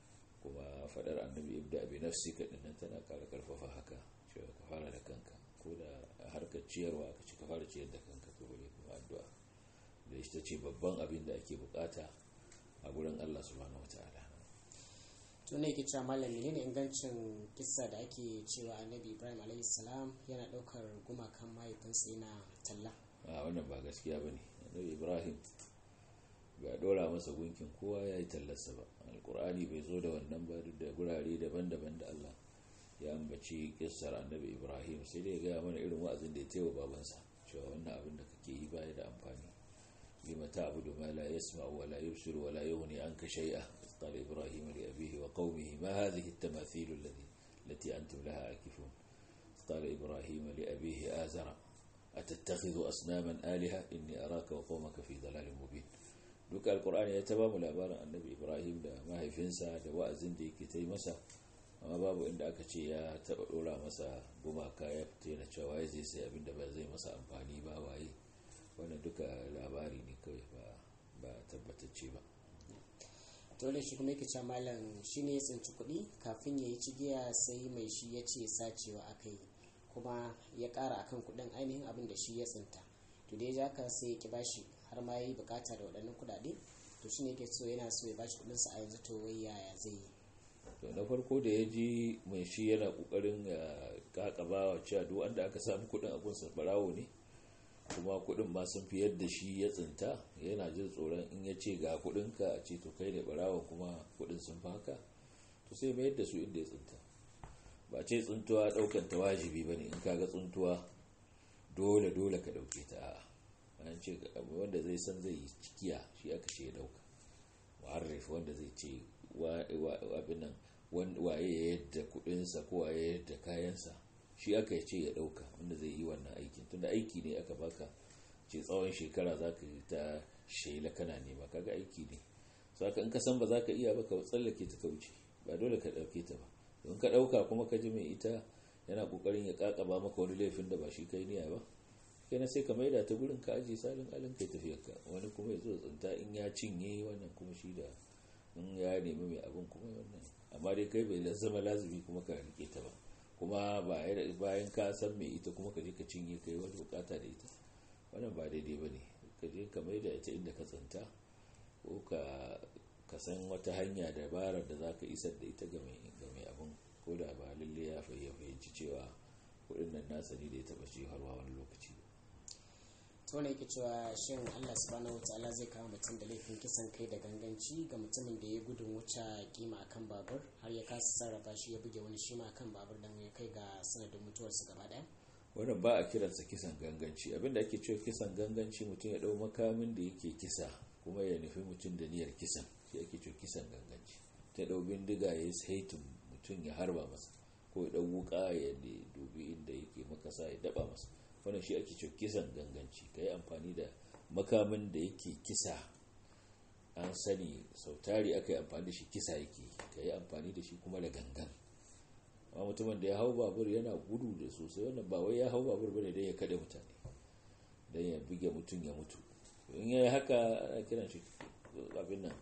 kuma fadar annabi ibda bi nafsika dinnan tana kara karfafa haka cewa ka fara da kanka ko da harkar ciyarwa ka ci ka fara ciyar da kanka to bare kuma addu'a da ita ce babban abin da ake bukata a gurin Allah subhanahu wataala to ne ke cewa malam menene ingancin kissa da ake cewa annabi ibrahim alayhi salam yana daukar gumakan mahaifinsa yana talla a wannan ba gaskiya bane annabi ibrahim ba dora masa gunkin kowa ya yi tallarsa ba alkur'ani bai zo da wannan ba da gurare daban-daban da allah ya ambaci kissar annabi ibrahim sai dai ya gaya mana irin wa'azin da ya taiwa babansa cewa wannan abin da kake yi baya da amfani lima ta'budu ma la yasma'u wa la yubsiru wa la yughni anka shay'a qala ibrahim li abihi wa qaumihi ma hadhihi at-tamathil allati التي أنتم لها عاكفون قال إبراهيم لأبيه آزر أتتخذ أصناما آلهة إني أراك وقومك في ضلال مبين duka alkur'ani ya taba mu labarin annabi ibrahim da mahaifinsa da wa'azin da yake ta yi masa amma babu inda aka ce ya taba dora masa gumaka ya fita yana cewa waye zai sai abinda ba zai masa amfani ba waye wannan duka labari ne kawai ba ba tabbatacce ba dole shi kuma yake cewa malam shi ne ya tsinci kuɗi kafin ya yi cigiya sai mai shi ya ce sacewa aka yi kuma ya ƙara akan kuɗin ainihin abin da shi ya tsinta to dai ya ka sai ya ki bashi har ma yi bukata da waɗannan kuɗaɗe to shine yake so yana so ya bashi kuɗin sa a yanzu to wai yaya zai yi to na farko da ya ji mai shi yana kokarin ya kakaba wa cewa duk wanda aka samu kuɗin a gunsa barawo ne kuma kuɗin ma sun fi yadda shi ya tsinta yana jin tsoron in ya ce ga kuɗin ka a ce to kai ne barawo kuma kuɗin sun fi haka to sai mayar da su inda ya tsinta ba ce tsuntuwa ɗaukan ta wajibi ba ne in kaga tsuntuwa dole dole ka ɗauke ta a'a an ce wanda zai san zai yi cikiya shi aka ce ya dauka muharrif wanda zai ce abin nan waye ya yadda kudinsa ko waye ya yadda kayansa shi aka ya ce ya dauka wanda zai yi wannan aikin tunda aiki ne aka baka ce tsawon shekara za ka yi ta shela kana nema kaga aiki ne saka in ka san ba za ka iya ba ka tsallake ta ka wuce ba dole ka dauke ta ba don ka dauka kuma ka ji mai ita yana kokarin ya kakaba maka wani laifin da ba shi kai niyya ba kenan sai ka maida ta gurin ka aje salin alin kai tafiyar ka wani kuma ya zo tsinta in ya cinye wannan kuma shi da in ya nemi mai abin kuma wannan amma dai kai bai zama lazumi kuma ka rike ta ba kuma bayan ka san mai ita kuma ka je ka cinye kai wani bukata da ita wannan ba daidai ba ne ka je ka maida ita inda ka tsinta ko ka san wata hanya dabarar da za ka isar da ita ga mai abin ko da ba lalle ya fahimci cewa kudin nan nasa ne da ya taba ce harwa wani lokaci to ne yake cewa shin Allah subhanahu wataala zai kawo mutum da laifin kisan kai da ganganci ga mutumin da ya gudun wuce kima akan babur har ya kasa sarrafa shi ya buge wani shima akan babur dan ya kai ga sanadin mutuwarsa gaba daya wannan ba a kiransa kisan ganganci abinda ake cewa kisan ganganci mutum ya dau makamin da yake kisa kuma ya nufi mutum da niyyar kisan shi ake cewa kisan ganganci ta dau bindiga ya yi saitin mutum ya harba masa ko ya dau wuka ya dubi inda yake makasa ya daba masa wannan shi ake cewa kisan ganganci ka yi amfani da makamin da yake kisa an sani sautari aka yi amfani da shi kisa yake ka yi amfani da shi kuma da gangan amma mutumin da ya hau babur yana gudu da sosai wannan ba wai ya hau babur bane don ya kada mutane don ya buge mutum ya mutu in ya yi haka ana kiran shi abin nan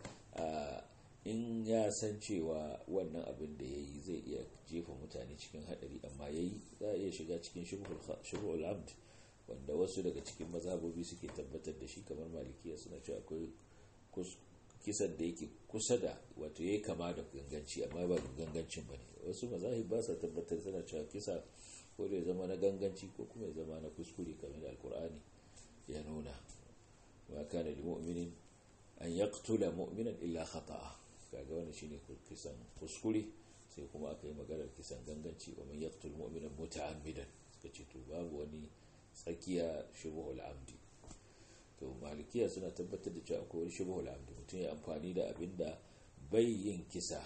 in ya san cewa wannan abin da ya yi zai iya jefa mutane cikin hadari amma ya yi za a iya shiga cikin shirul amd wanda wasu daga cikin mazhabobi suke tabbatar da shi kamar malikiya suna cewa akwai kisan da yake kusa da wato ya kama da ganganci amma ba gangancin ba ne wasu mazahib ba sa tabbatar suna cewa kisa ko da ya zama na ganganci ko kuma ya zama na kuskure kamar da alkur'ani ya nuna wa kana lil mu'minin an yaqtula mu'minan illa khata'a kaga wannan shine kisan kuskure sai kuma aka yi maganar kisan ganganci wa man yaqtul mu'mina muta'ammidan suka ce to babu wani tsakiya shubuhul amdi to malikiya suna tabbatar da cewa akwai wani shubuhul amdi mutum ya amfani da abinda bai yin kisa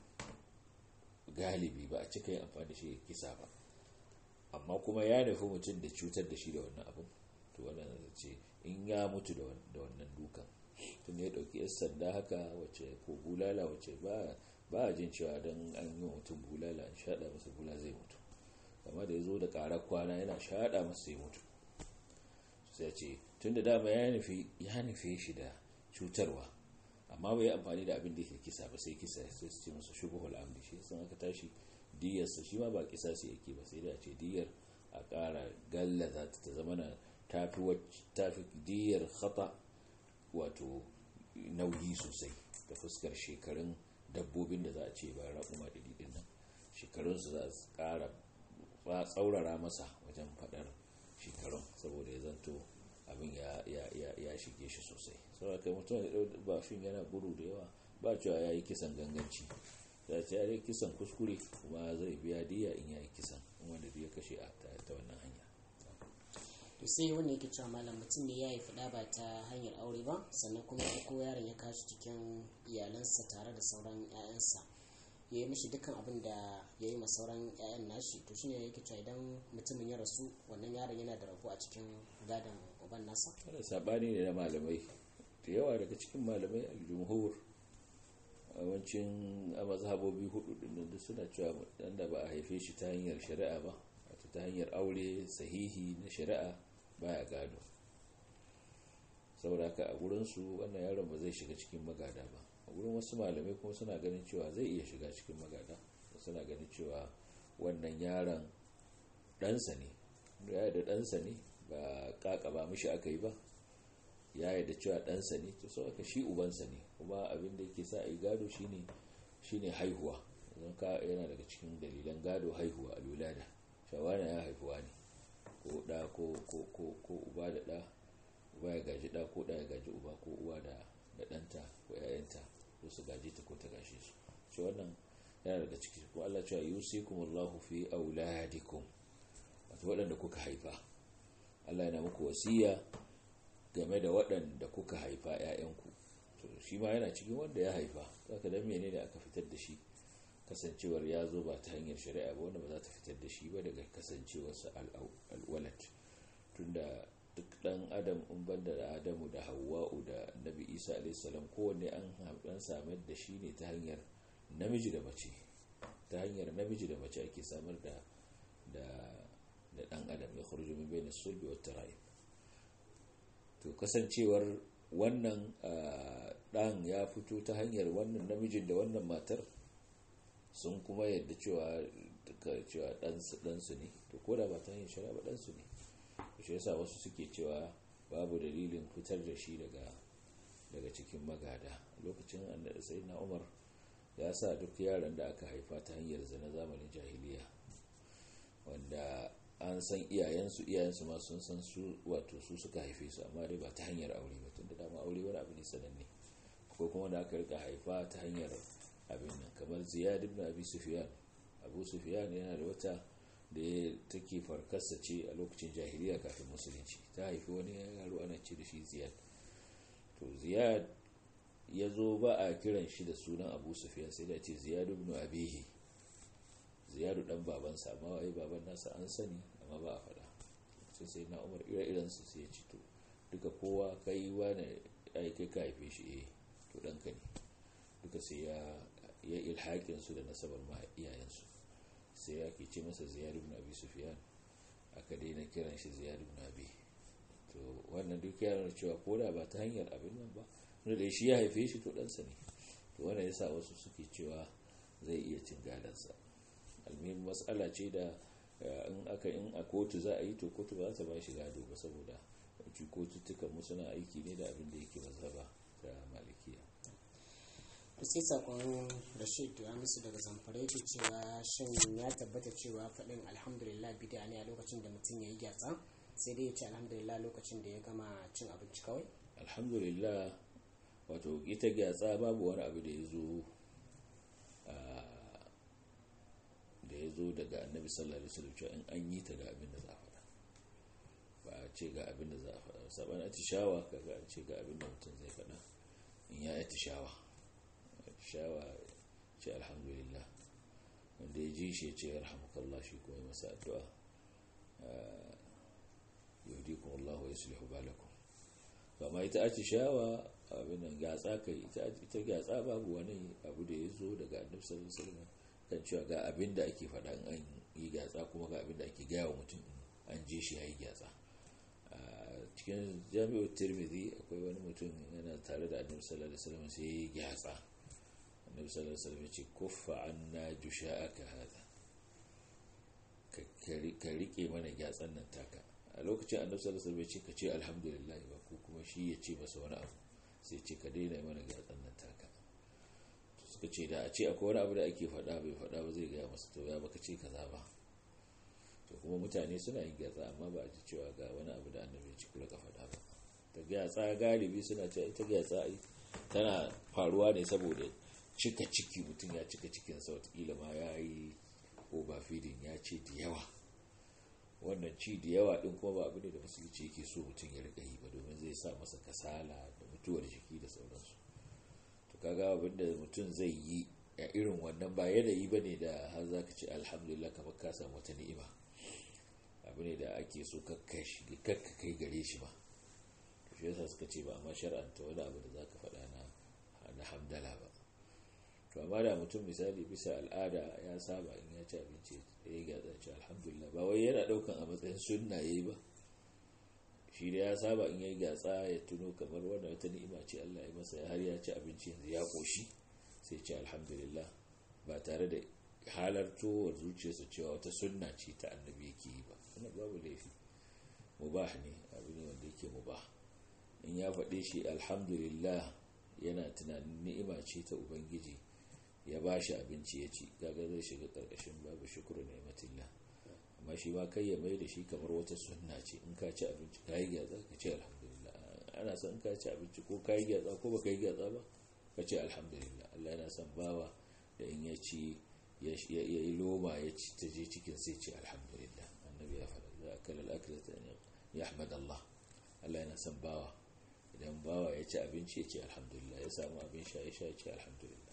galibi ba a cika yin amfani da shi kisa ba amma kuma ya nufi mutum da cutar da shi da wannan abin to wannan ce in ya mutu da wannan dukan tun ya dauki yan sanda haka wacce ko bulala wacce ba a jin cewa don an yi mutum bulala an shaɗa masa bula zai mutu amma da ya zo da ƙarar kwana yana shaɗa masa sai mutu sai ce tun da dama ya nufi shi da cutarwa amma bai amfani da abin da ke kisa ba sai kisa sai su ce masa shubuhul amdi shi sun aka tashi diyarsa shi ma ba kisa sai yake ba sai da ce diyar a ƙara gallaza ta zama na tafi diyar khata wato nauyi sosai da fuskar shekarun dabbobin da za a ce bayan raƙuma ɗari ɗin nan shekarunsu za su ƙara tsaurara masa wajen faɗar shekarun saboda ya zanto abin ya shige shi sosai sau kai mutum da ɗau bafin yana gudu da yawa ba cewa ya yi kisan ganganci ya ce ya yi kisan kuskure kuma zai biya diya in ya yi kisan wanda ya kashe a ta wannan hanya to sai wanda yake cewa malam mutum ne ya yi fada ba ta hanyar aure ba sannan kuma ya ko yaron ya kashi cikin iyalansa tare da sauran 'ya'yansa ya yi mishi dukkan abin da ya yi ma sauran 'ya'yan nashi to shine yake cewa idan mutumin ya rasu wannan yaron yana da rabo a cikin gadon uban nasa wannan sabani ne na malamai da yawa daga cikin malamai al-jumhur a wancin a mazhabobi hudu din da suna cewa dan da ba a haife shi ta hanyar shari'a ba wato ta hanyar aure sahihi na shari'a baya gado saboda haka a gurinsu wannan yaron ba zai shiga cikin magada ba a gurin wasu malamai kuma suna ganin cewa zai iya shiga cikin magada suna ganin cewa wannan yaron ɗansa ne ya da ɗansa ne ba kaka ba mishi aka yi ba ya da cewa ɗansa ne to sau aka shi ubansa ne kuma abin da yake sa a yi gado shine shine haihuwa zan ka yana daga cikin dalilan gado haihuwa a lulada shawana ya haifuwa ne ko ɗa ko uba da ɗa uba ya gaji ɗa ko ɗa ya gaji uba ko uwa da ɗanta ko ‘ya'yanta ko su gaji ta ko ta gashe su shi wannan yana daga ciki ko Allah cewa yusikum Allahu fi auladikum wato waɗanda kuka haifa Allah yana muku wasiya game da waɗanda kuka haifa ‘ya'yanku to shi ma yana cikin wanda ya haifa zaka dan menene aka fitar da shi kasancewar ya zo ba ta hanyar shari'a ba wanda ba za ta fitar da shi ba daga kasancewarsa alwalat tunda duk dan adam in banda da adamu da hawa'u da nabi isa alaihissalam kowanne an dan samar da shi ne ta hanyar namiji da mace ta hanyar namiji da mace ake samar da da da dan adam ya khuruju min bayna sulbi wa tarayib to kasancewar wannan dan ya fito ta hanyar wannan namijin da wannan matar sun kuma yadda cewa cewa ɗansu ne to ko da ba ta hanyar shari'a ba ɗansu ne shi yasa wasu suke cewa babu dalilin fitar da shi daga daga cikin magada lokacin annabi sayyidina umar ya sa duk yaran da aka haifa ta hanyar zina zamanin jahiliya wanda an san iyayensu iyayensu ma sun san su wato su suka haife su amma dai ba ta hanyar aure ba tunda dama aure wani abu ne sananne ko kuma da aka rika haifa ta hanyar abin nan kamar ziyad ibn abi sufyan abu sufyan yana da wata da ya take farkarsa ce a lokacin jahiliya kafin musulunci ta haifi wani yaro ana ce da shi ziyad to ziyad ya zo ba a kiran shi da sunan abu sufyan sai da ce ziyad ibn abihi ziyadu dan babansa amma wai baban nasa an sani amma ba a faɗa sai sai na umar ire-iren su sai ya ci to duka kowa kai wani ai kai ka haife shi eh to ɗanka ne duka sai ya ya ilhaƙin su da nasabar ma iyayensu sai ya ke ce masa ziyad ibn abi sufyan aka daina kiran shi ziyad ibn abi to wannan duk ya nuna cewa ko da ba ta hanyar abin nan ba wanda da shi ya haife shi to ɗansa ne to wannan yasa wasu suke cewa zai iya cin gadansa almin matsala ce da in aka in a kotu za a yi to kotu ba za ta ba shi gado ba saboda kotuttukan mu suna aiki ne da abin da yake mazhaba ta malikiya sai sakon rashid ya musu daga zamfara yake cewa shin ya tabbata cewa faɗin alhamdulillah bida ne a lokacin da mutum ya yi gyatsa sai dai ya ce alhamdulillah lokacin da ya gama cin abinci kawai alhamdulillah wato ita gyatsa babu wani abu da ya zo da ya zo daga annabi sallallahu alaihi wasallam cewa in an yi ta ga abin da za a faɗa ba a ce ga abin da za a faɗa saban atishawa kaga an ce ga abin da mutum zai faɗa in ya atishawa atishawa ce alhamdulillah wanda ya ji shi ya ce yarhamukallah shi kuma masa addu'a yuhdikum Allah wa yuslihu balakum amma ita atishawa abin nan gatsa kai ita gatsa babu wani abu da ya zo daga annabi sallallahu alaihi wasallam kan cewa ga abin da ake faɗa an yi gyatsa kuma ga abin da ake gaya wa mutum an je shi ya yi gyatsa a cikin jami'ar tirmidhi akwai wani mutum yana tare da annabi sallallahu alaihi wasallam sai ya yi gyatsa annabi sallallahu alaihi wasallam ya ce kuffa anna jusha'aka hada ka rike mana gyatsan nan taka a lokacin annabi sallallahu alaihi wasallam ya ce ka ce alhamdulillah ba ko kuma shi ya ce masa wani abu sai ce ka daina mana gyatsan nan taka suka ce da a ce akwai wani abu da ake faɗa bai faɗa ba zai gaya masa to ya baka ce kaza ba to kuma mutane suna yin gyatsa amma ba a ji cewa ga wani abu da annabi ci kula ka faɗa ba ta gyatsa galibi suna cewa ita gyatsa tana faruwa ne saboda cika ciki mutum ya cika cikinsa watakila ma ya yi overfeeding ya ce da yawa wannan ci da yawa din kuma ba abu ne da musulunci yake so mutum ya riƙa yi ba domin zai sa masa kasala da mutuwar jiki da sauransu kaga abinda mutum zai yi a irin wannan ba yanayi ba ne da har za ka ce alhamdulillah kamar ka samu wata ni'ima abu ne da ake so kakka kai gare shi ba shi yasa suka ce ba amma shar'anta wani abu da za ka faɗa na hamdala ba to amma da mutum misali bisa al'ada ya saba in ya ci abinci ya yi gatsa ce alhamdulillah ba wai yana ɗaukan a matsayin sunna ya yi ba shi da ya saba in yayi gatsa ya tuno kamar wannan wata ni'ima ce Allah ya masa har ya ci abinci yanzu ya koshi sai ce alhamdulillah ba tare da halartowar zuciyarsa cewa wata sunna ce ta annabi yake yi ba wannan babu laifi mubah ne abu ne wanda yake mubah in ya faɗe shi alhamdulillah yana tunanin ni'ima ce ta ubangiji ya ba shi abinci ya ci kaga zai shiga ƙarƙashin babu shukuru ni'matillah amma shi ma kai ya mai da shi kamar wata sunna ce in ka ci abinci ka yi gyatsa ka ce alhamdulillah ana son in ka ci abinci ko ka yi gyatsa ko ba ka yi gyatsa ba ka ce alhamdulillah Allah yana son bawa da in ya ci ya yi loma ya ci ta je cikin sai ce alhamdulillah annabi ya faɗa za a kala al'akilata ya ahmad Allah Allah yana son bawa idan bawa ya ci abinci ya ce alhamdulillah ya samu abin sha ya sha ya ce alhamdulillah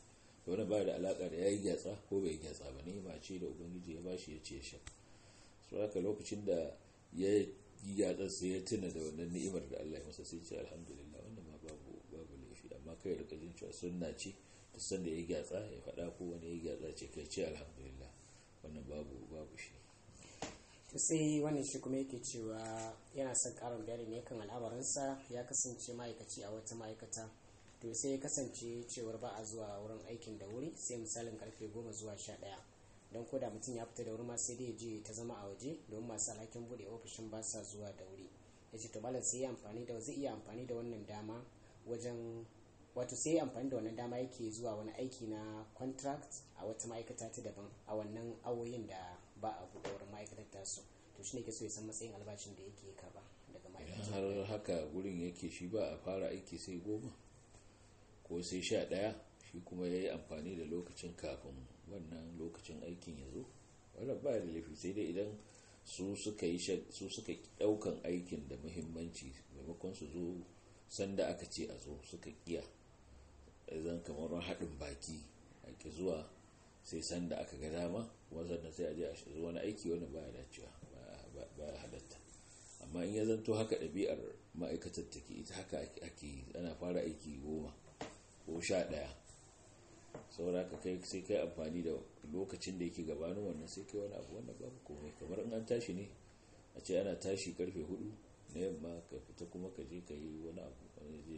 wani ba da alaka da ya yi gyatsa ko bai gyatsa ba ne ba ce da ubangiji ya bashi ya ce sha su haka lokacin da ya yi gyatsa sai ya tuna da wannan ni'imar da Allah ya masa sai ce alhamdulillah wannan ma babu babu laifi amma kai rika jin cewa sunna ce ta san da ya yi gyatsa ya faɗa ko wani ya yi gyatsa ce kai ce alhamdulillah wannan babu babu shi to sai wannan shi kuma yake cewa yana son karin bayani ne kan al'amarinsa ya kasance ma'aikaci a wata ma'aikata to sai ya kasance cewar ba a zuwa wurin aikin da wuri sai misalin karfe goma zuwa sha ɗaya don ko da mutum ya fita da wuri ma sai dai je ta zama a waje domin masu alhakin buɗe ofishin ba sa zuwa da wuri ya ce to malam sai ya amfani da zai iya amfani da wannan dama wajen wato sai amfani da wannan dama yake zuwa wani aiki na contract a wata ma'aikata ta daban a wannan awoyin da ba a buɗe wurin ma'aikatar tasu to shine ke so ya san matsayin albashin da yake karba daga ma'aikatar har haka gurin yake shi ba a fara aiki sai goma ko sai sha ɗaya shi kuma ya yi amfani da lokacin kafin wannan lokacin aikin ya zo wannan ba da laifi sai dai idan su suka yi su suka ɗaukan aikin da muhimmanci maimakon su zo sanda aka ce a zo suka kiya zan kamar haɗin baki ake zuwa sai sanda aka ga dama wanzan sai a je a zo wani aiki wani baya dacewa baya halatta amma in ya zanto haka ɗabi'ar ma'aikatar take ita haka ake ana fara aiki goma ko sha ɗaya saboda ka kai sai kai amfani da lokacin da yake gabanin wannan sai kai wani abu wannan babu komai kamar in an tashi ne a ce ana tashi karfe hudu na yamma ka fita kuma ka je ka yi wani abu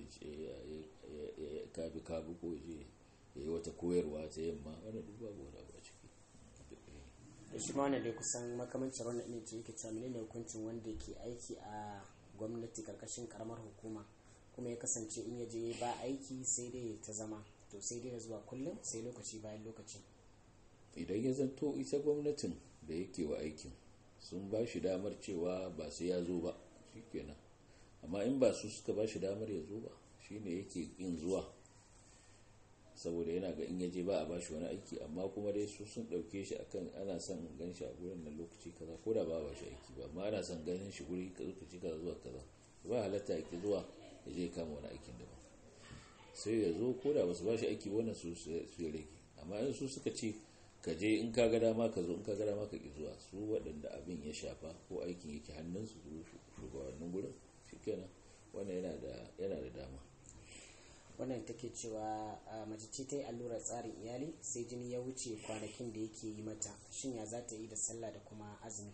ka bi kabu ko je ya yi wata koyarwa ta yamma wannan duk babu wani abu a ciki da shi ma wannan dai kusan makamancin wannan ne ce yake cewa menene hukuncin wanda yake aiki a gwamnati karkashin karamar hukuma kuma ya kasance in ya je ba aiki sai dai ta zama to sai dai zuwa kullum sai lokaci bayan lokaci idan ya zanto ita gwamnatin da yake wa aikin sun ba shi damar cewa ba sai ya zo ba shikenan amma in ba su suka ba shi damar ya zo ba shine yake yin zuwa saboda yana ga in yaje ba a bashi wani aiki amma kuma dai su sun dauke shi akan ana son gan shi a gurin nan lokaci kaza ko da ba ba shi aiki ba amma ana son ganin shi guri lokaci kaza zuwa kaza ba halatta yake zuwa ya je kama wani aikin daban sai ya zo ko da basu ba shi aiki wannan su su ya rage amma in su suka ce ka je in ka ga dama ka zo in ka ga dama ka ki zuwa su waɗanda abin ya shafa ko aikin yake hannun su shugabannin gurin shikenan wannan yana da yana da dama wannan take cewa mace ce ta yi allurar tsarin iyali sai jini ya wuce kwanakin da yake yi mata shin ya za ta yi da sallah da kuma azumi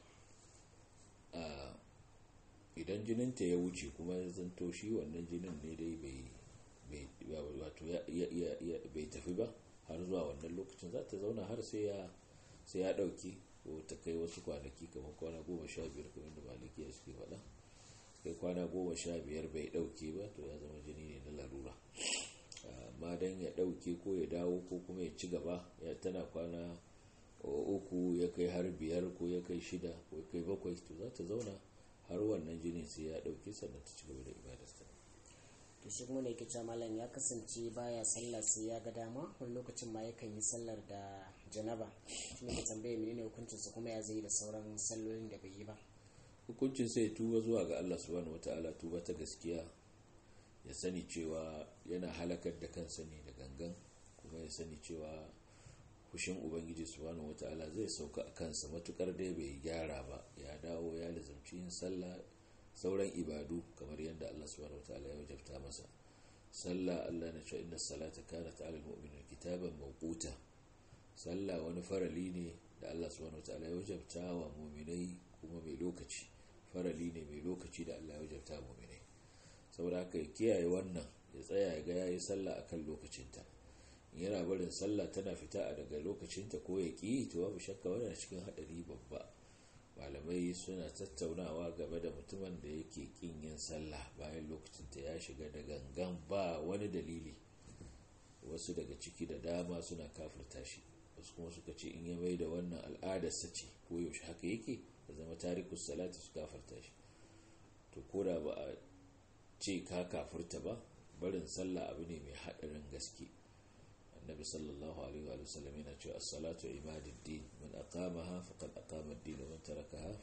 idan jininta ya wuce kuma ya zanto shi wannan jinin ne dai bai tafi ba har zuwa wannan lokacin za ta zauna har sai ya dauki ko ta kai wasu kwanaki kamar kwana goma sha biyar kamar da malikiya suke faɗa kai kwana goma sha biyar bai dauke ba to ya zama jini ne na larura amma don ya dauke ko ya dawo ko kuma ya ci gaba ya tana kwana uku ya kai har biyar ko ya kai shida ko ya kai bakwai to za ta zauna har wannan jini sai ya dauke sannan ta ci gaba da ibadarsa to shi kuma ne yake cewa malam ya kasance baya sallah sai ya ga dama wani lokacin ma yakan yi sallar da janaba shi ne ke tambaye menene hukuncin sa kuma ya zai da sauran sallolin da bai yi ba hukuncin sai tuba zuwa ga Allah subhanahu wataala tuba ta gaskiya ya sani cewa yana halakar da kansa ne da gangan kuma ya sani cewa fushin ubangiji subhanahu wataala zai sauka a kansa matukar dai bai gyara ba ya dawo ya lazumci yin sallah sauran ibadu kamar yadda Allah subhanahu wataala ya wajabta masa sallah Allah na cewa inna salata kanat ala almu'minina kitaban mawquta sallah wani farali ne da Allah subhanahu wataala ya wajabta wa mu'minai kuma mai lokaci farali ne mai lokaci da Allah ya wajabta mu'minai saboda haka ya kiyaye wannan ya tsaya ya ga yayi sallah akan lokacinta yana barin sallah tana fita a daga lokacinta ko ya ƙi to babu shakka wannan cikin haɗari babba malamai suna tattaunawa game da mutumin da yake ƙin yin sallah bayan lokacinta ya shiga da gangan ba wani dalili wasu daga ciki da dama suna kafirta shi wasu kuma suka ce in ya mai da wannan al'adarsa ce ko yaushe haka yake da zama tarikus salati su kafirta shi to ko da ba a ce ka kafirta ba barin sallah abu ne mai haɗarin gaske النبي صلى الله عليه وآله وسلم يقول الصلاة عماد الدين من أقامها فقد أقام الدين ومن تركها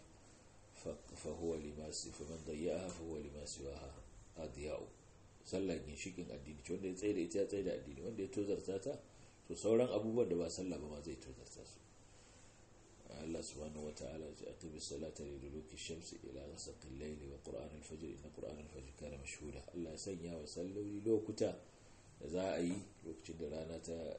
فهو لما فمن ضيعها فهو لما سواها أضياء sallah ginshikin addini wanda ya tsaye da ita ya tsaye da addini wanda ya tozarta ta to sauran abubuwan da ba sallah ba ma zai tozarta su Allah subhanahu wa ta'ala ya ce aqimi salata li duluki shamsi ila ghasaqi al-layli wa qur'an al-fajr inna qur'an al-fajr kana mashhuda Allah ya sanya wa salloli lokuta da za a yi lokacin da rana ta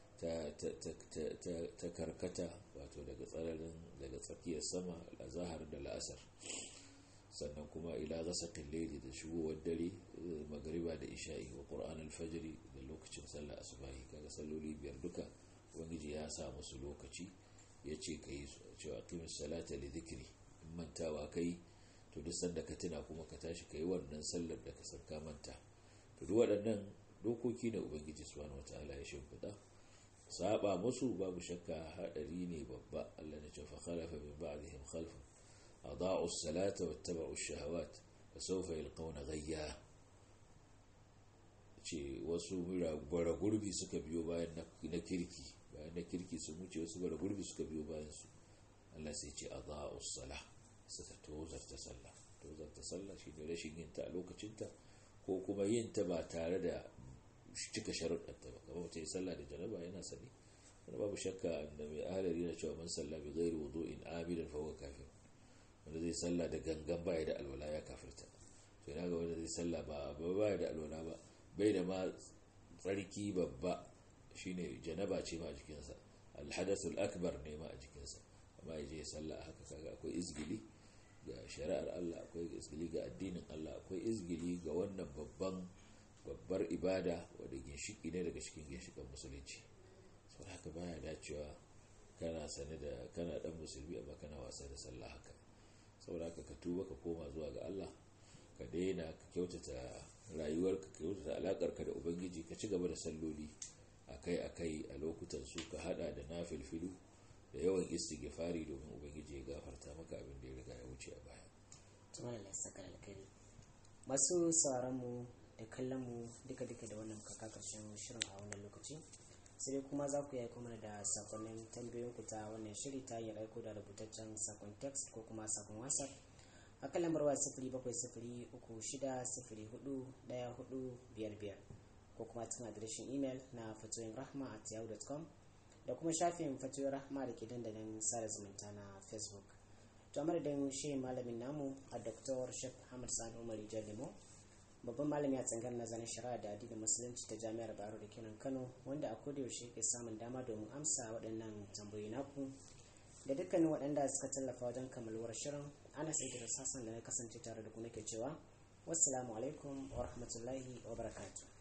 ta karkata wato daga tsararin daga tsakiyar sama al-zahar da la'asar sannan kuma ila ghasaqi al-layli da shigowar dare magriba da isha'i wa qur'an al-fajr da lokacin sallar asubahi kaga salloli biyar duka ubangiji ya sa musu lokaci ya ce ka yi cewa kimin salata da zikiri in mantawa ka yi to duk sanda ka tuna kuma ka tashi ka yi wannan sallar da ka sarka manta to duk waɗannan dokoki na ubangiji subhanahu wataala ya shimfiɗa saba musu babu shakka haɗari ne babba Allah na ce fa khalafa min ba'dihim khalfun adaa'u as-salata wattaba'u ash-shahawat fa sawfa yalqawna ghayya ce wasu bara gurbi suka biyo bayan na kirki bayan na kirki sun wuce wasu bara gurbi suka biyo bayan su Allah sai ce a za'u sala suka tozarta sallah tozarta sallah shi ne rashin yin ta a lokacinta ko kuma yin ta ba tare da cika sharuɗanta ba kamar mutum sallah da janaba yana sani wani babu shakka da mai ahalari na cewa man sallah bi ghairi wudu'in amidan fa huwa kafir wanda zai sallah da gangan baya da alwala ya kafirta to ina ga wanda zai sallah ba baya da alwala ba bai da ma tsarki babba shine janaba ce ma a jikinsa alhadathul akbar ne ma a jikinsa amma ya je sallah haka kaga akwai izgili ga shari'ar Allah akwai izgili ga addinin Allah akwai izgili ga wannan babban babbar ibada wadda ginshiki ne daga cikin ginshikan musulunci saboda haka baya dacewa kana sane da kana dan musulmi amma kana wasa da sallah haka saboda haka ka tuba ka koma zuwa ga Allah ka daina ka kyautata rayuwarka ka kyautata alakarka da ubangiji ka ci gaba da salloli akai-akai a lokutan su ka hada da na filfilu da yawan istighfari domin ubangiji ya gafarta maka abin da ya riga ya wuce a baya tumar da saka alkhairi masu sauran mu da kallon mu duka duka da wannan kaka karshen shirin a wannan lokaci sai dai kuma za ku yi aiko mana da sakonnin tambayoyin ku ta wannan shiri ta hanyar aiko da rubutaccen sakon text ko kuma sakon whatsapp a kan lambar waya sifiri bakwai sifiri uku shida sifiri hudu daya hudu biyar biyar ko kuma cikin adireshin imel na fatoyin rahma at yahoo.com da kuma shafin fatoyin rahma da ke dandalin sada zumunta na facebook to amma da shi malamin namu a dr shek hamad sani umar lemo babban malami a tsangar nazarin shari'a da addinin musulunci ta jami'ar baro da kenan kano wanda a kodayaushe ke samun dama domin amsa waɗannan tambayoyi naku da dukkanin waɗanda suka tallafa wajen kammaluwar shirin ana sai da sassan da na kasance tare da ku nake cewa wassalamu alaikum wa rahmatullahi wa barakatuh